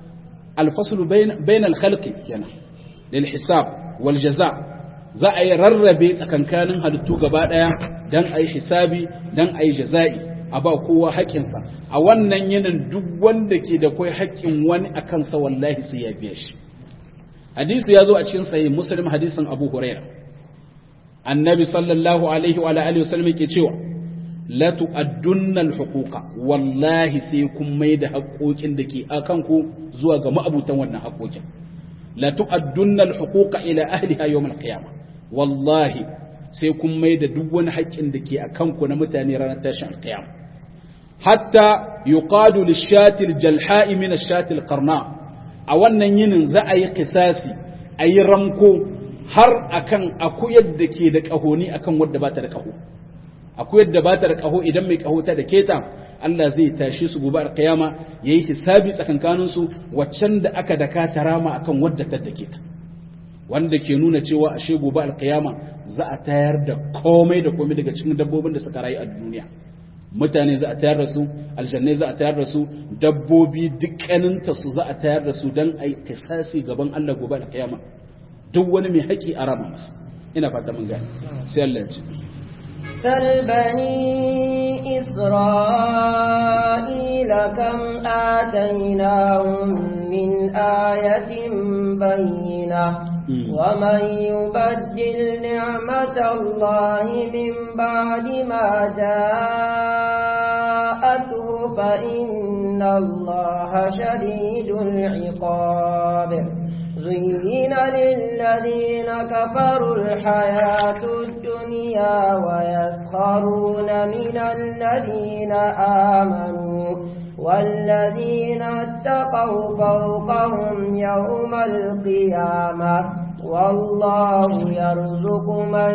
al faslu bain al khalqi kenan lil hisab wal jaza za a yi rarrabe tsakankanin halittu gaba daya dan a yi hisabi dan a yi jaza'i a ba kowa haƙƙinsa a wannan yinin duk wanda ke da kai haƙƙin wani a kansa wallahi sai ya biya shi hadisi ya zo a cikin sahih muslim hadisin abu huraira annabi sallallahu alaihi wa alihi wasallam ke cewa la tu'addunna al-huquqa wallahi sai kun mai da haƙoƙin da ke akan ku zuwa ga ma'abutan wannan haƙoƙin la tu'addunna al-huquqa ila ahliha yawm al-qiyamah wallahi sai kun mai da duk wani haƙƙin da ke akan ku na mutane ranar tashin al-qiyamah hatta yuqadu lish-shati al-jalha'i min ash-shati al-qarna a wannan yinin za a yi kisasi a yi ramko har akan akuyar da ke da ƙahoni akan wadda ba ta da ƙaho akuyar da ba ta da ƙaho idan mai ƙaho ta da keta Allah zai tashi su gobe alƙiyama ya yi hisabi tsakankaninsu waccan da aka daka ta rama akan wadda ta da keta wanda ke nuna cewa ashe gobe alkiyama za a tayar da komai da komai daga cikin dabbobin da suka rayu a duniya mutane za a tayar da su aljannai za a tayar da su dabbobi dukkaninta su za a tayar da su don a yi kisasi gaban Allah gobe alkiyama duk wani mai haƙi a rama masa ina fata mun gani sai Allah ya ce سل بني إسرائيل كم آتيناهم من آية بينة ومن يبدل نعمة الله من بعد ما جاءته فإن الله شديد العقاب زين للذين كفروا الحياة الدنيا ويسخرون من الذين آمنوا والذين اتقوا فوقهم يوم القيامة والله يرزق من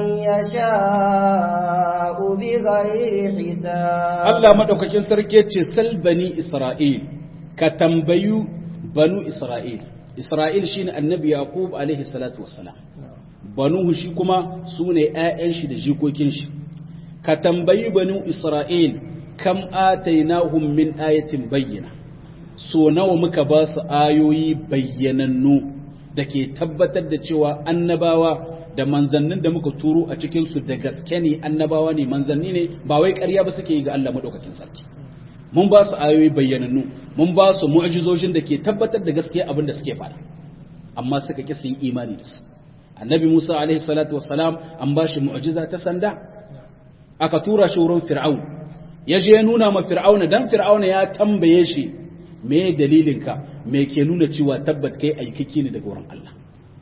يشاء بغير حساب الله مدوكاكين سركي سل بني إسرائيل كتنبيو بنو إسرائيل Isra'il shi ne annabi Yaqub alaihi salatu wassalam, banuhu shi kuma su ne ‘ya'yan shi da jikokin shi, ka tambayi banu Isra'il kam atainahum min ayatin bayyana, so nawa muka ba su ayoyi bayyanannu da ke tabbatar da cewa annabawa da manzannin da muka turo a cikinsu da gaske ne annabawa ne manzanni ne ba wai ƙarya ba suke yi ga Allah maɗaukakin sarki. mun ba su ayoyi bayyanannu mun ba su mu'jizojin da ke tabbatar da gaskiya abin da suke faɗa amma suka ƙi su yi imani da su annabi Musa alaihi salatu wassalam an ba shi mu'jiza ta sanda aka tura shi wurin fir'aun ya je ya nuna ma fir'aun dan fir'aun ya tambaye shi me dalilinka me ke nuna cewa tabbat kai aikiki ne daga wurin Allah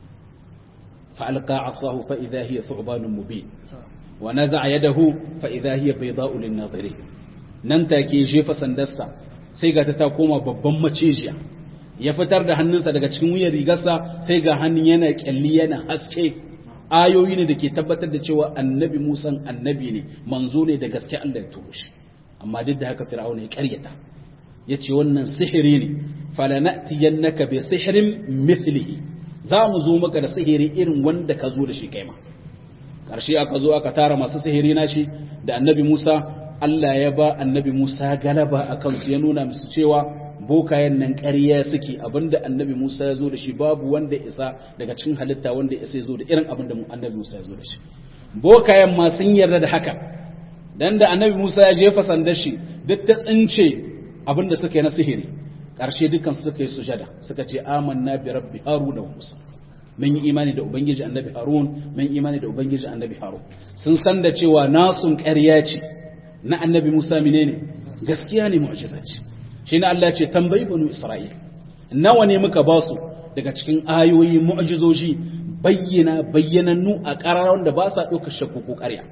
fa alqa asahu fa idha hiya thu'banun mubin wa naza'a yadahu fa idha hiya bayda'u lin-nadirin nan take jefa sandarsa sai ga ta koma babban macijiya ya fitar da hannunsa daga cikin wuyan rigarsa sai ga hannun yana kyalli yana haske ayoyi ne da ke tabbatar da cewa annabi musan annabi ne manzo ne da gaske Allah ya turo shi amma duk da haka fir'auna ya karyata ya ce wannan sihiri ne falanatiyannaka bi sihirin mithlihi za mu zo maka da sihiri irin wanda ka zo da shi kai ma karshe aka zo aka tara masu sihiri na shi da annabi Musa Allah ya ba annabi Musa galaba a kansu ya nuna musu cewa bokayen nan ƙarya suke abinda annabi Musa ya zo da shi babu wanda isa daga cikin halitta wanda isa ya zo da irin abinda annabi Musa ya zo da shi bokayen ma sun yarda da haka dan da annabi Musa ya jefa sandar shi duk ta tsince abinda suka yi na sihiri ƙarshe dukkan suka yi sujada suka ce amanna bi rabbi haruna wa musa mun yi imani da ubangiji annabi harun mun yi imani da ubangiji annabi harun sun san da cewa nasun ƙarya ce na annabi Musa menene gaskiya ne mu'jiza ce shi ne Allah ce tambayi banu Isra'il nawa ne muka ba su daga cikin ayoyi mu'jizoji bayyana bayyanannu a ƙararar da ba sa ɗauka shakku ko ƙarya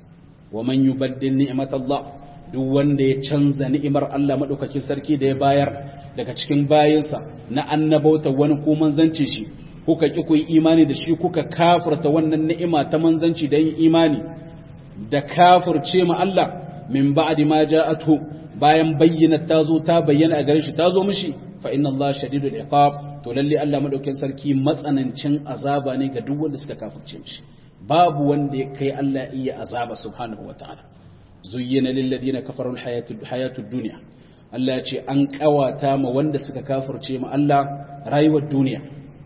wa man yubaddil ni'matallah duk wanda ya canza ni'imar Allah madaukakin sarki da ya bayar daga cikin bayinsa na annabauta wani ko manzanci shi kuka ki ku yi imani da shi kuka kafirta wannan ni'ima ta manzanci da yin imani da kafirce ma Allah min ba'di ma ja'atuhu bayan bayyana ta zo ta bayyana a gare shi ta zo mishi fa inna Allah shadidul iqab to lalle Allah madaukakin sarki matsanancin azaba ne ga duk wanda suka kafirce mishi babu wanda ya kai Allah iya azaba subhanahu wataala zuyyina lil ladina kafaru al hayatud hayatud dunya Allah ya ce an kawata ma wanda suka kafirce ma Allah rayuwar duniya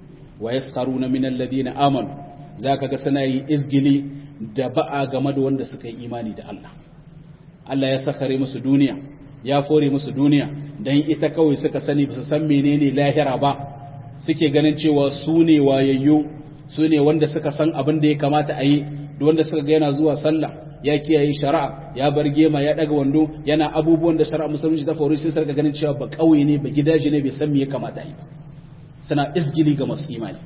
wa yaskharuna min alladhina amanu zaka ga suna yi izgili da ba'a game da wanda suka yi imani da Allah Allah ya sakare musu duniya ya fore musu duniya dan ita kawai suka sani ba su san menene lahira ba suke ganin cewa su ne wayayyo su ne wanda suka san abin da ya kamata a yi da wanda suka ga yana zuwa sallah ya kiyaye shari'a ya bar gema ya daga wando yana abubuwan da shari'a musulunci ta faru sai sarka ganin cewa ba kauye ne ba gidaje ne bai san me ya kamata a yi ba suna isgili ga masu imani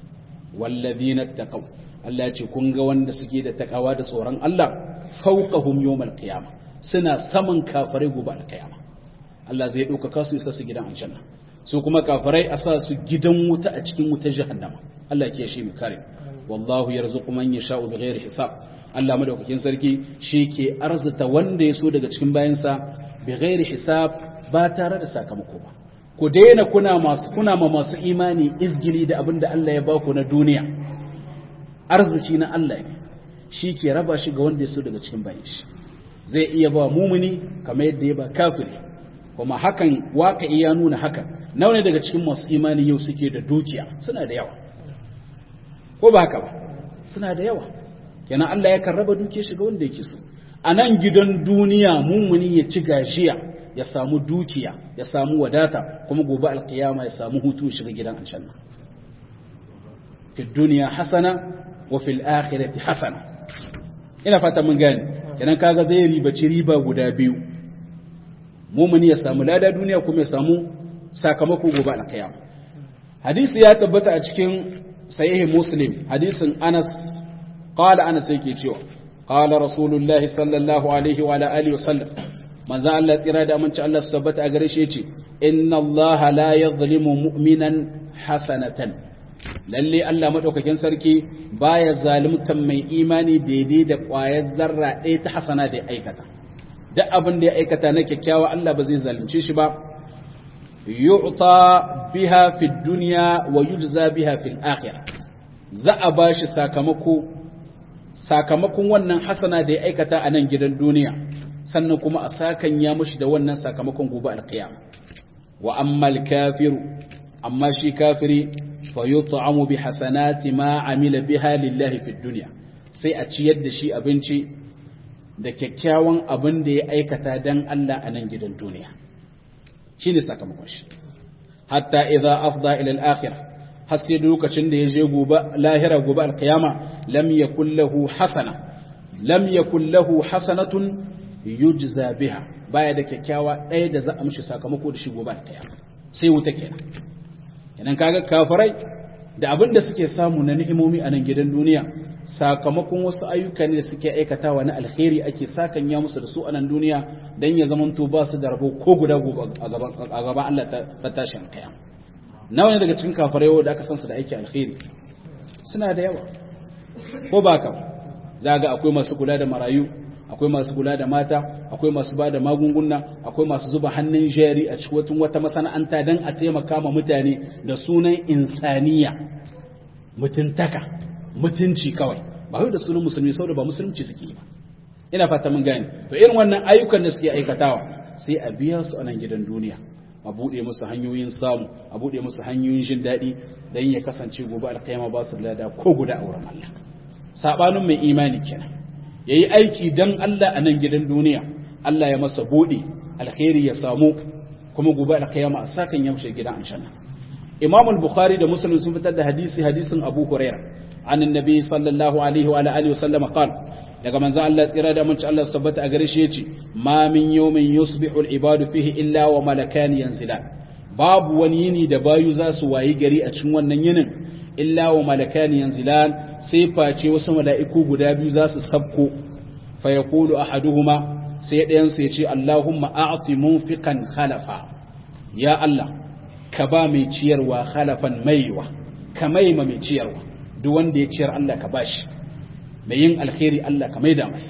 wallazina taqaw Allah ya ce kun ga wanda suke da takawa da tsoron Allah fawqahum yawmal qiyamah suna saman kafirai gobe alkiyama Allah zai ɗaukaka su isa su gidan aljanna su kuma kafirai a sa su gidan wuta a cikin wutar jahannama Allah ke shi mu kare wallahu yarzuqu man yasha'u bighairi hisab Allah madaukakin sarki shi ke arzuta wanda ya so daga cikin bayansa bighairi hisab ba tare da sakamako ba ku daina kuna masu kuna ma masu imani izgili da abin da Allah ya baku na duniya arziki na Allah ne shi ke raba shi ga wanda ya so daga cikin bayan shi zai iya ba mumuni kamar yadda ya ba kafiri kuma hakan waka iya nuna haka nawa ne daga cikin masu imani yau suke da dukiya suna da yawa ko ba haka ba suna da yawa kenan Allah ya raba dukiyar shi ga wanda yake so a nan gidan duniya mumuni ya ci gashiya ya samu dukiya ya samu wadata kuma gobe alkiyama ya samu hutu shiga gidan aljanna fi duniya hasana wa fil akhirati hasana ina fata mun gane kenan kaga zai ribaci riba guda biyu mumuni ya samu lada duniya kuma ya samu sakamako gobe alkiyama hadisi ya tabbata a cikin sahih muslim hadisin anas qala anas yake cewa qala rasulullahi sallallahu alaihi wa ala alihi wa sallam manzo Allah tsira da aminci Allah su tabbata a gare shi yace inna Allah la yadhlimu mu'minan hasanatan lalle Allah madaukakin sarki baya zalimtan mai imani daidai da ƙwayar zarra ɗaya ta hasana da ya aikata duk abin da ya aikata na kyakkyawa Allah ba zai zalunce shi ba yu'ta biha fi dunya wa yujza biha fil akhirah za a bashi sakamako sakamakon wannan hasana da ya aikata a nan gidan duniya sannan kuma a sakan ya mushi da wannan sakamakon gobe alqiyama wa ammal kafiru amma shi kafiri fa yut'amu bi hasanati ma amila biha lillahi fid dunya sai a ciyar da shi abinci da kyakkyawan abin da ya aikata dan Allah a nan gidan duniya shine sakamakon shi hatta idza afda ila al-akhirah har sai lokacin da ya je gobe lahira gobe alqiyama lam yakul lahu hasana lam yakul lahu hasanatun yujza biha baya da kyakkyawa ɗaya da za a mishi sakamako da shi gobe alqiyama sai wuta kenan kenan kaga kafirai da abin da suke samu na ni'imomi a nan gidan duniya sakamakon wasu ayyuka ne da suke aikatawa na alkhairi ake sakan ya musu da su a nan duniya dan ya zamanto ba su da rabo ko guda a gaban Allah ta tashin kiyama nawa ne daga cikin kafirai da aka san su da aiki alkhairi suna da yawa ko ba ka za ga akwai masu kula da marayu akwai masu kula da mata akwai masu ba da magunguna akwai masu zuba hannun jari a cikin wata masana'anta don a taimaka ma mutane da sunan insaniya mutuntaka mutunci kawai ba wai da sunan musulmi saboda ba musulunci suke yi ba ina fata mun gane to irin wannan ayyukan da suke aikatawa sai a biya su a nan gidan duniya a buɗe musu hanyoyin samu a buɗe musu hanyoyin jin daɗi don ya kasance gobe alkhaima ba su lada ko guda a wurin Allah sabanin mai imani kenan yayi aiki dan Allah a nan gidan duniya Allah ya masa buɗe alkhairi ya samu kuma gobe alkhaima a sakan ya mushe gidan aljanna Imam al-Bukhari da Muslim sun fitar da hadisi hadisin Abu Hurairah an annabi sallallahu alaihi wa alihi wa sallam qala daga manzo Allah tsira da mun ci Allah tabbata a gare shi yace ma min yawmin yusbihu al-ibadu fihi illa wa malakan yanzilan babu wani yini da bayu za su wayi gari a cikin wannan yinin illa wa malakan yanzilan sai face wasu mala'iku guda biyu za su sabko fa yaqulu ahaduhuma sai ɗayan su yace Allahumma a'ti munfiqan khalafa ya Allah ka ba mai ciyarwa khalafan maiwa ka maima mai ciyarwa duk wanda ya ciyar Allah ka bashi mai yin alkhairi Allah ka maida masa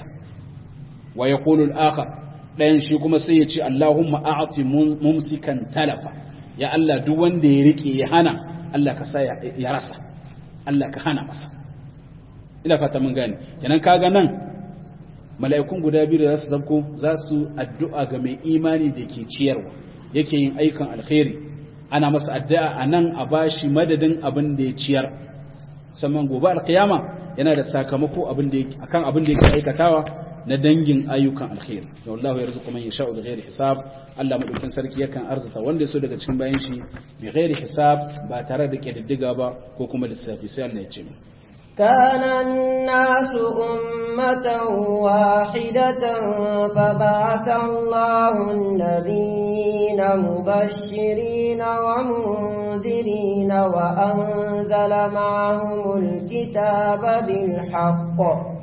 wa yaqulu al-akhar dayan shi kuma sai ya ce Allahumma a'ti mumsikan talafa ya Allah duk wanda ya rike ya hana Allah ka sa ya rasa Allah ka hana masa ina fata mun gane kenan kaga nan mala'ikun guda biyu da za su zabko za su addu'a ga mai imani da ke ciyarwa yake yin aikan alkhairi ana masa addu'a anan a bashi madadin abin da ya ciyar sannan gobe alkiyama yana da sakamako abin da akan abin da yake aikatawa na dangin ayyukan alkhair da wallahu yarzuqu man yasha'u bighairi hisab Allah madaukin sarki yakan arzuta wanda ya so daga cikin bayan shi bighairi hisab ba tare da kididdiga ba ko kuma lissafi sai Allah ya ce كان الناس أمة واحدة فبعث الله النبيين مبشرين ومنذرين وأنزل معهم الكتاب بالحق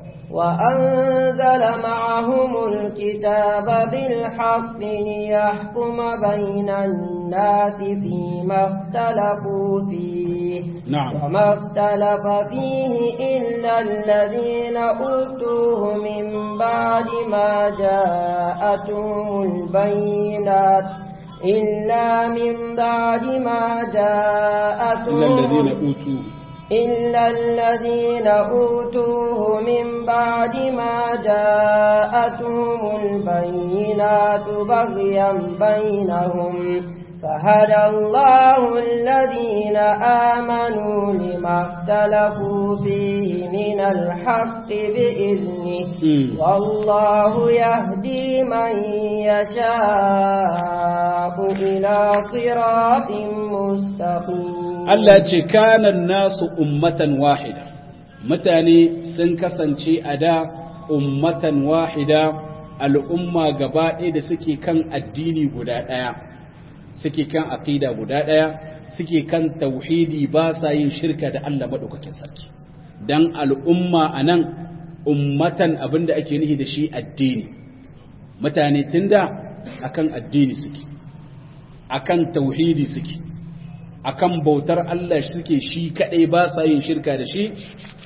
وأنزل معهم الكتاب بالحق ليحكم بين الناس فيما اختلفوا فيه نعم وما اختلف فيه إلا الذين أوتوه من بعد ما جاءتهم البينات إلا من بعد ما إلا جاءتهم الذين أوتوا إلا الذين أوتوه من بعد ما جاءتهم البينات بغيا بينهم فهدى الله الذين آمنوا لما اختلفوا فيه من الحق بإذنه والله يهدي من يشاء إلى صراط مستقيم Allah ce kanan nasu ummatan wahida mutane sun kasance a da ummatan wahida al'umma gaba ɗaya da suke kan addini guda ɗaya suke kan aqida guda ɗaya suke kan tauhidi ba sa yin shirka da Allah maɗaukakin sarki dan al'umma a nan ummatan abinda ake nihi da shi addini mutane tun da akan addini suke akan tauhidi suke akan bautar Allah suke shi kadai ba sa yin shirka da shi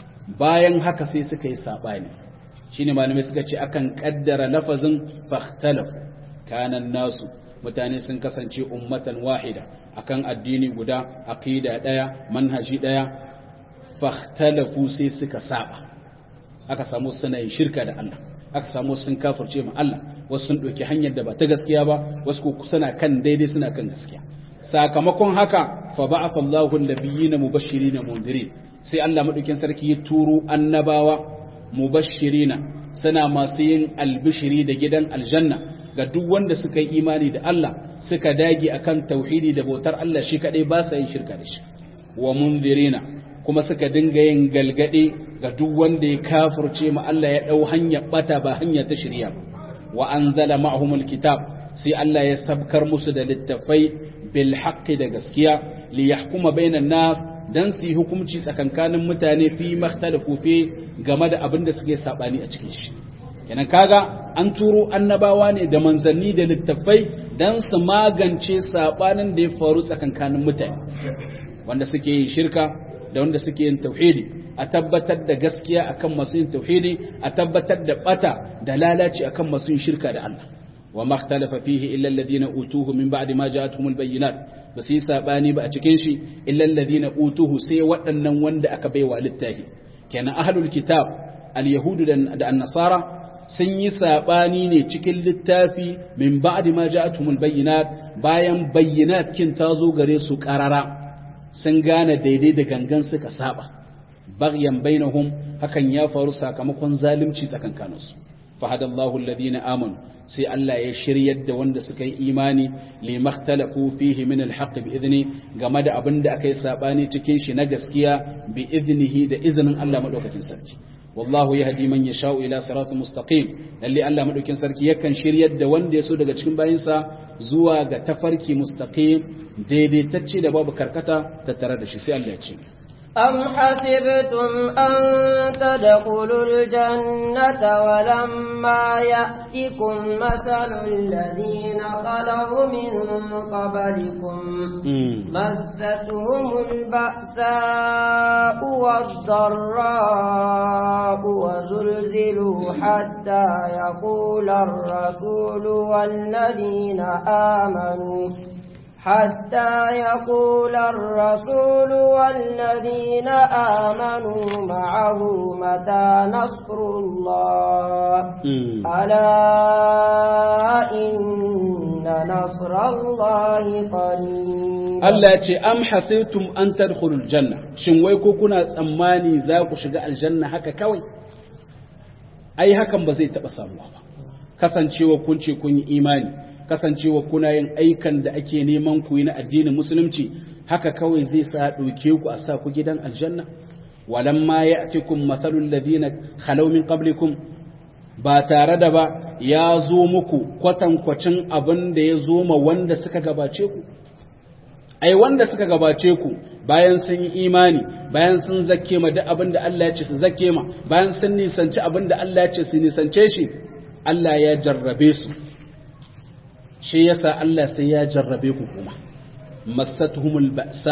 bayan haka sai suka yi sabani shine malamai suka ce akan kaddara lafazin fakhtalaf kanan nasu mutane sun kasance ummatan wahida akan addini guda aqida daya manhaji daya fakhtalafu sai suka saba aka samu suna yin shirka da Allah aka samu sun kafirce ma Allah wasu sun ɗauki hanyar da ba ta gaskiya ba wasu ko suna kan daidai suna kan gaskiya sakamakon haka fa ba'atha Allahu an-nabiyyina mubashirin mundirin sai Allah madaukin sarki ya turo annabawa mubashirina suna masu yin albishiri da gidan aljanna ga duk wanda suka yi imani da Allah suka dage akan tauhidi da bautar Allah shi kadai ba sa yin shirka da shi wa mundirina kuma suka dinga yin galgade ga duk wanda ya kafirce ma Allah ya dau hanya bata ba hanya ta shirya ba wa anzala ma'humul kitab sai Allah ya sabkar musu da littafai bil haqqi da gaskiya li yahkuma bainan nas dan su yi hukunci tsakankanin mutane fi makhtalafu fi game da abin da suke sabani a cikin shi kenan kaga an turo annabawa ne da manzanni da littafai dan su magance sabanin da ya faru tsakankanin mutane wanda suke yin shirka da wanda suke yin tauhidi a tabbatar da gaskiya akan masu yin tauhidi a tabbatar da bata da lalaci akan masu yin shirka da Allah wa makhtalafa fihi illa alladhina utuhu min ba'di ma ja'atuhumul bayyinat ba su yi sabani ba a cikin shi illa alladhina utuhu sai waɗannan wanda aka baiwa littafi kenan ahlul kitab al-yahudu da an-nasara sun yi sabani ne cikin littafi min ba'di ma ja'atuhumul bayyinat bayan bayyinat kin tazo gare su qarara sun gane daidai da gangan suka saba baghyan bainahum hakan ya faru sakamakon zalunci tsakankaninsu fahadallahu alladhina amanu sai Allah ya shiryar da wanda suka yi imani li makhtalafu fihi min alhaq bi idni game da abin da aka yi sabani cikin shi na gaskiya bi idnihi da izinin Allah madaukakin sarki wallahu yahdi man yasha'u ila siratin mustaqim lalle Allah madaukakin sarki yakan shiryar da wanda ya so daga cikin bayinsa zuwa ga tafarki mustaqim daidaitacce da babu karkata tattare da shi sai Allah ya ce أم حسبتم أن تدخلوا الجنة ولما يأتكم مثل الذين خلوا من قبلكم مستهم البأساء والضراء وزلزلوا حتى يقول الرسول والذين آمنوا حتى يقول الرسول والذين آمنوا معه متى نصر الله ألا إن نصر الله قريب Allah ce am hasibtum an tadkhulul janna shin wai ko kuna tsammani za ku shiga aljanna haka kawai ai hakan ba zai taba samuwa ba kasancewa kun ce kun yi imani kasancewa kuna yin aikan da ake neman ku yi na addinin musulunci haka kawai zai sa ɗauke ku a sa ku gidan aljanna walamma ya'tikum masalul ladina khalaw min qablikum ba tare da ba ya zo muku kwatankwacin abin da ya zo ma wanda suka gabace ku ai wanda suka gabace ku bayan sun yi imani bayan sun zakke ma duk abin da Allah ya ce su zakke ma bayan sun nisanci abin da Allah ya ce su nisance shi Allah ya jarrabe su shi yasa Allah sai ya jarrabe ku kuma masatuhumul ba'sa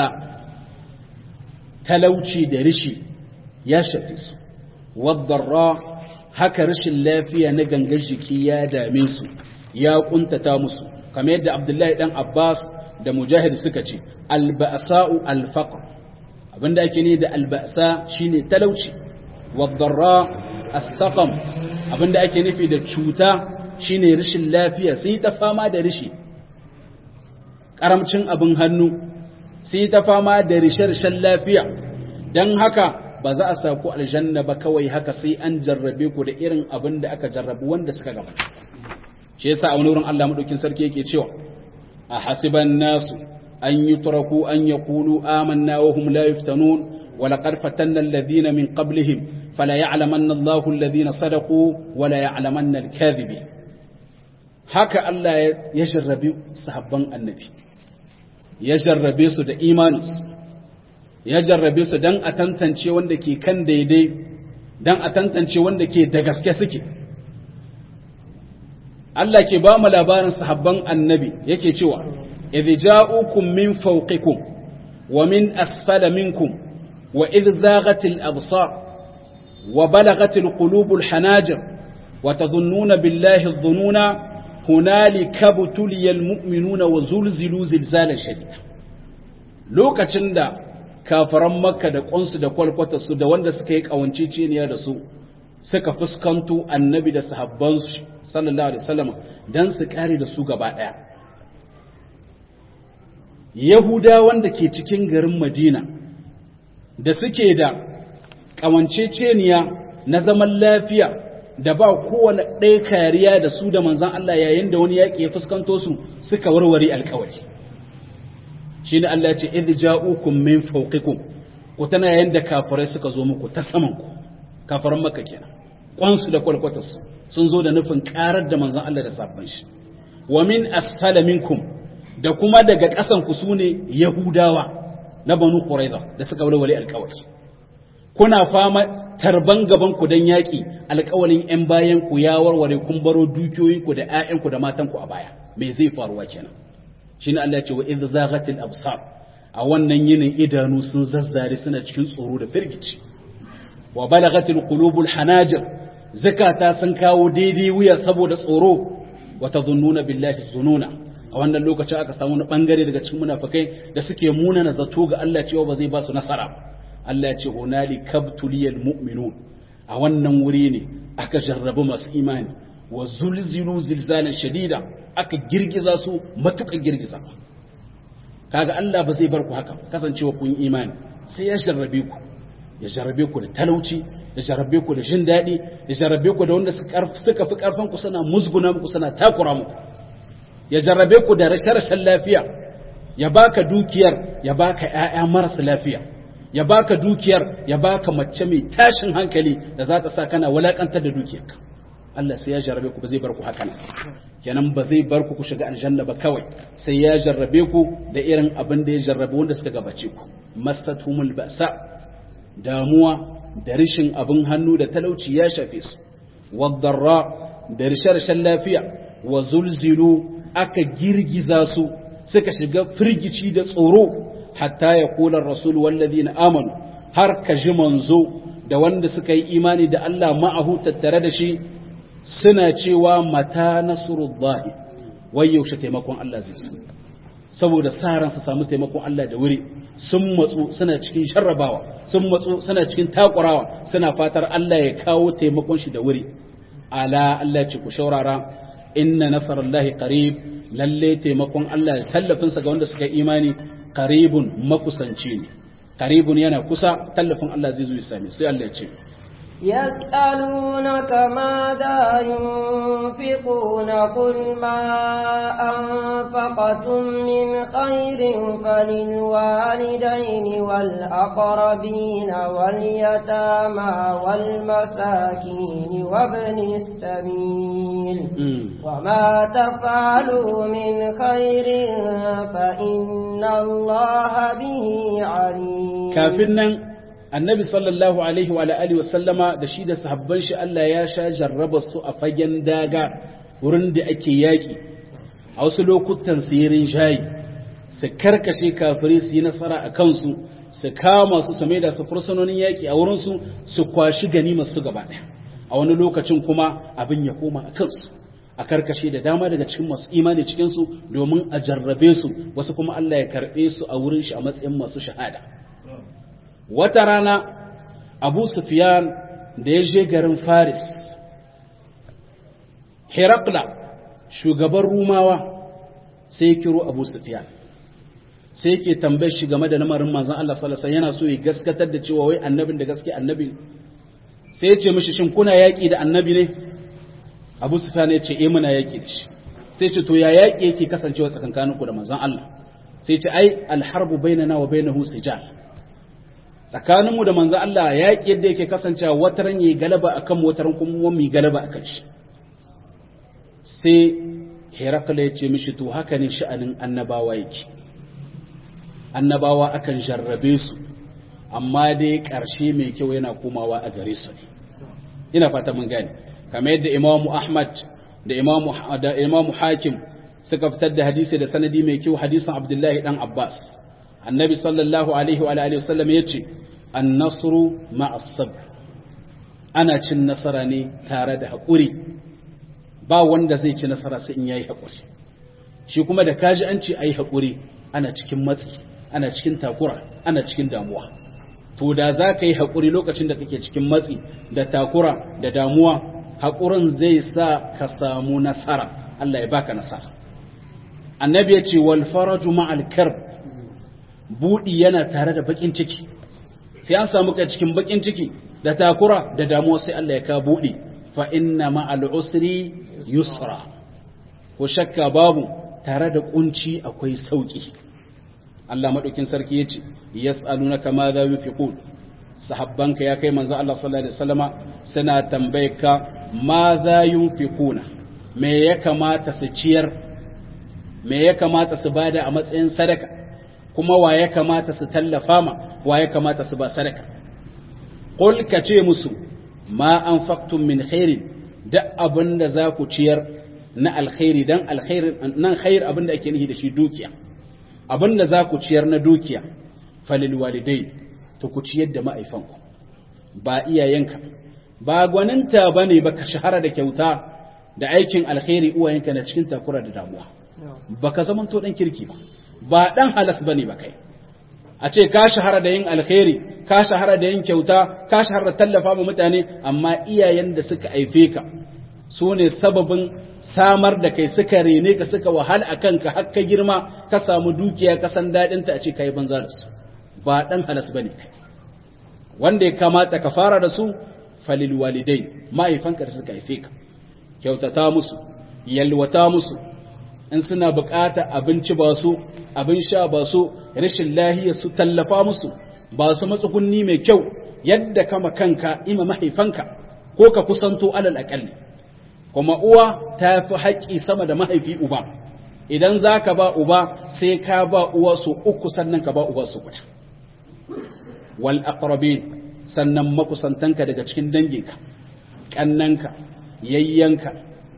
talauci da rishi ya shafe su wadarra haka rashin lafiya na gangan jiki ya dame su ya kuntata musu kamar yadda Abdullahi dan Abbas da Mujahid suka ce alba'sa'u alfaqr abinda ake ne da alba'sa shine talauci wadarra as-saqam abinda ake nufi da cuta shine rashin lafiya sun yi ta fama da rishi karamcin abin hannu sun yi ta fama da rishe-rishen lafiya don haka ba za a saku aljanna ba kawai haka sai an jarrabe ku da irin abin da aka jarrabu wanda suka gaba shi yasa a wani wurin Allah madaukin sarki yake cewa a hasiban nasu an yutraku an yaqulu amanna wa hum la yuftanun wa laqad fatanna alladhina min qablihim fala ya'lamanna Allahu alladhina sadaqu wa la ya'lamanna al-kadhibin haka Allah ya jarrabe sahabban annabi ya jarrabe su da imaninsu ya jarrabe su don a tantance wanda ke kan daidai don a tantance wanda ke da gaske suke Allah ke ba mu labarin sahabban annabi yake cewa idh ja'ukum min fawqikum wa min asfala minkum wa idh zaghatil absar wa balagatil qulubul hanajir wa tadhunnuna billahi adh-dhununa hunalika butuliyal mu'minuna wa zulzilu zilzalan shadida lokacin da kafaran makka da ƙunsu da kwalkwatarsu da wanda suka yi ƙawanceceniya da su suka fuskanto annabi da sahabbansu sallallahu alaihi wasallam dan su kare da su gaba ɗaya yahuda wanda ke cikin garin madina da suke da ƙawanceceniya na zaman lafiya da ba kowane ɗaya kariya da su da manzan Allah yayin da wani yaƙi ya fuskanto su suka warware alkawari shi ne Allah ce idh ja'ukum min fawqikum ku tana yayin da kafirai suka zo muku ta saman ku kafiran makka kenan kwansu da kwalkwatarsu sun zo da nufin karar da manzan Allah da sabon shi wa min asfala minkum da kuma daga ƙasan ku sune yahudawa na banu quraiza da suka warware alkawari kuna fama tarban gaban ku dan yaki alƙawalin ƴan bayan ku ya warware kun baro dukiyoyin ku da ƴaƴan ku da matan ku a baya me zai faruwa kenan shine Allah ya ce wa idh zaghatil absar a wannan yinin idanu sun zazzare suna cikin tsoro da firgici wa balagatil qulubul hanajir zakata sun kawo daidai wuya saboda tsoro wa tadhunnuna billahi zununa a wannan lokacin aka samu wani bangare daga cikin munafikai da suke munana zato ga Allah cewa ba zai ba su nasara ba Allah ya ce hunali kabtuliyal mu'minun a wannan wuri ne aka jarrabu masu imani wa zulzilu zilzalan shadida aka girgiza su matuƙa girgiza kaga Allah ba zai bar ku haka kasancewa kun imani sai ya jarrabe ku ya jarrabe ku da talauci ya jarrabe ku da jin daɗi ya jarrabe ku da wanda suka fi ƙarfin ku suna musguna muku suna takura muku ya jarrabe ku da rashe-rashen lafiya ya baka dukiyar ya baka ƴaƴa marasa lafiya ya baka dukiyar ya baka mace mai tashin hankali da za ta sa kana walakantar da dukiyarka Allah sai ya jarrabe ku ba zai bar ku haka nan kenan ba zai bar ku ku shiga aljanna ba kawai sai ya jarrabe ku da irin abin da ya jarrabe wanda suka gabace ku masatumul ba'sa damuwa da rishin abin hannu da talauci ya shafe su wadarra da rishe-rishen lafiya wa zulzilu aka girgiza su suka shiga firgici da tsoro hatta ya kula rasul wallazi na amanu har ka ji manzo da wanda suka yi imani da Allah ma'ahu tattare da shi suna cewa mata nasrullahi wai yaushe taimakon Allah zai su saboda sa ran su samu taimakon Allah da wuri sun matsu suna cikin sharrabawa sun matsu suna cikin takurawa suna fatar Allah ya kawo taimakon shi da wuri ala Allah ce ku shaurara inna nasarallahi qarib lalle taimakon Allah tallafin sa ga wanda suka imani qaribun makusanci ne qaribun yana kusa tallafin Allah zai zo ya same sai Allah ya ce يسألونك ماذا ينفقون قل ما أنفقتم من خير فللوالدين والأقربين واليتامى والمساكين وابن السبيل وما تفعلوا من خير فإن الله به عليم كافرنا annabi sallallahu alaihi wa alihi wasallama da shi da sahabban shi Allah ya sha jarraba su a fagen daga wurin da ake yaki a wasu lokutan sirin shayi su karkashe kafirai su yi nasara a kansu su kama su su da su fursunonin yaki a wurin su su kwashi ganimar su gaba daya a wani lokacin kuma abin ya koma a kansu a karkashe da dama daga cikin masu imani cikin su domin a jarrabe su wasu kuma Allah ya karbe su a wurin shi a matsayin masu shahada wata rana abu sufyan da ya je garin faris herakla shugaban rumawa sai ya kiro abu sufyan sai yake tambayar shi game da lamarin manzon Allah sallallahu alaihi yana so ya gaskatar da cewa wai annabin da gaske annabi sai ya ce mishi shin kuna yaki da annabi ne Abu Sufyan ya ce eh muna yaki da shi sai ce to ya yaki yake kasancewa tsakankaninku da manzon Allah sai ce ai alharbu bainana wa bainahu sijal tsakaninmu da manzon Allah yaki yadda yake kasancewa wataran yayi galaba akan wataran kuma mu galaba akan shi sai Herakla ya ce mishi to haka ne sha'anin annabawa yake annabawa akan jarrabe su amma dai ƙarshe mai kyau yana komawa a gare su ne ina fata mun gane kamar yadda imamu ahmad da imamu da imamu hakim suka fitar da hadisi da sanadi mai kyau hadisin abdullahi dan abbas annabi sallallahu alaihi wa alihi wasallam yace an-nasru ma'as sabr ana cin nasara ne tare da haƙuri ba wanda zai ci nasara sai in yayi haƙuri shi kuma da kaji an ce ayi haƙuri ana cikin matsi ana cikin takura ana cikin damuwa to da za ka yi haƙuri lokacin da kake cikin matsi da takura da damuwa haƙurin zai sa ka samu nasara Allah ya baka nasara annabi ya ce wal faraju ma'al karb budi yana tare da bakin ciki sai an samu ka cikin bakin ciki da takura da damuwa sai Allah ya ka budi fa inna ma'al usri yusra ko shakka babu tare da kunci akwai sauki Allah madaukin sarki yace yas'alunaka ma za yunfiqun sahabbanka ya kai manzo Allah sallallahu alaihi wasallama suna tambayeka ma za yunfiquna me ya kamata su ciyar me ya kamata su bada a matsayin sadaka kuma wa ya kamata su tallafa ma wa ya kamata su ba sadaka qul ka ce musu ma anfaqtum min khairin da abinda za ku ciyar na alkhairi dan alkhairi nan khair abinda ake nufi da shi dukiya abinda za ku ciyar na dukiya falil walidai to ku ciyar da ma'aifanku ba iyayenka ba gwaninta bane ba ka shahara da kyauta da aikin alkhairi uwayenka na cikin takura da damuwa baka zaman to dan kirki ba ba dan halas bane ba kai a ce ka shahara da yin alkhairi ka shahara da yin kyauta ka shahara da tallafa ma mutane amma iyayen da suka aife ka su ne sababin samar da kai suka rene ka suka wahala a kanka har ka girma ka samu dukiya ka san daɗinta a ce ka yi banza da su ba ɗan halas ba ne kai wanda ya kamata ka fara da su falil walidai mahaifanka da suka haife ka kyautata musu yalwata musu in suna bukata abinci ba su abin sha ba su rashin lahiya su tallafa musu ba su matsugunni mai kyau yadda kama kanka ima mahaifanka ko ka kusanto alal aƙalli kuma uwa ta fi haƙƙi sama da mahaifi uba idan za ka ba uba sai ka ba uwa su uku sannan ka ba uba su guda wal aqrabin sannan makusantanka daga cikin danginka kannanka yayyanka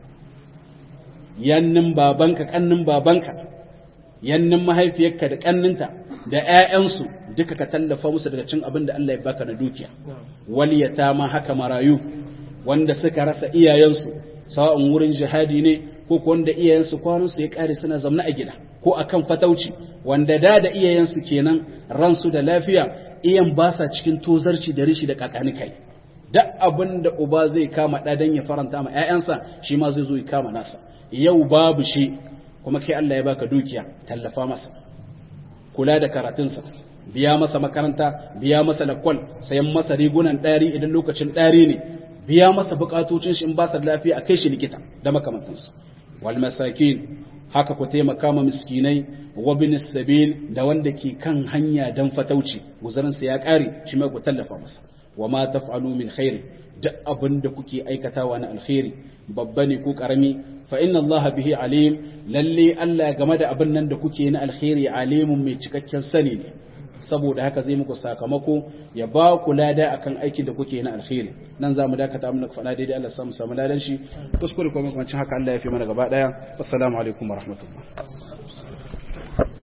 yannin babanka kannin babanka yannin mahaifiyarka da kanninta da ƴaƴansu duka ka tallafa musu daga cin abin da Allah ya baka na dukiya wal yatama haka marayu wanda suka rasa iyayensu sawa'un wurin jihadi ne ko ko wanda iyayensu kwanansu ya kare suna zamna a gida ko akan fatauci wanda da da iyayensu kenan ransu da lafiya iyan ba sa cikin tozarci da rishi da kakani kai duk abin da uba zai kama da dan ya faranta ma ƴaƴansa shi ma zai zo ya kama nasa yau babu shi kuma kai Allah ya baka dukiya tallafa masa kula da karatunsa biya masa makaranta biya masa lakwal sayan masa rigunan ɗari idan lokacin ɗari ne biya masa bukatocin shi in ba sa lafiya a kai shi likita da makamantansu wal masakin haka ku taimaka ma miskinai wa bin sabil da wanda ke kan hanya dan fatauci guzarin sa ya kare shi mai ku tallafa masa wa ma taf'alu min khair duk abin da kuke aikatawa na alkhairi babba ne ko karami fa inna Allah bihi alim lalle Allah game da abin nan da kuke na alkhairi alimun mai cikakken sani ne saboda haka zai muku sakamako ya ba ku lada akan aikin da kuke na alkhairi nan zamu dakata mun faɗa daidai Allah samu samu ladan shi kuskure kuma kuma haka Allah ya fi mana gaba daya assalamu alaikum warahmatullahi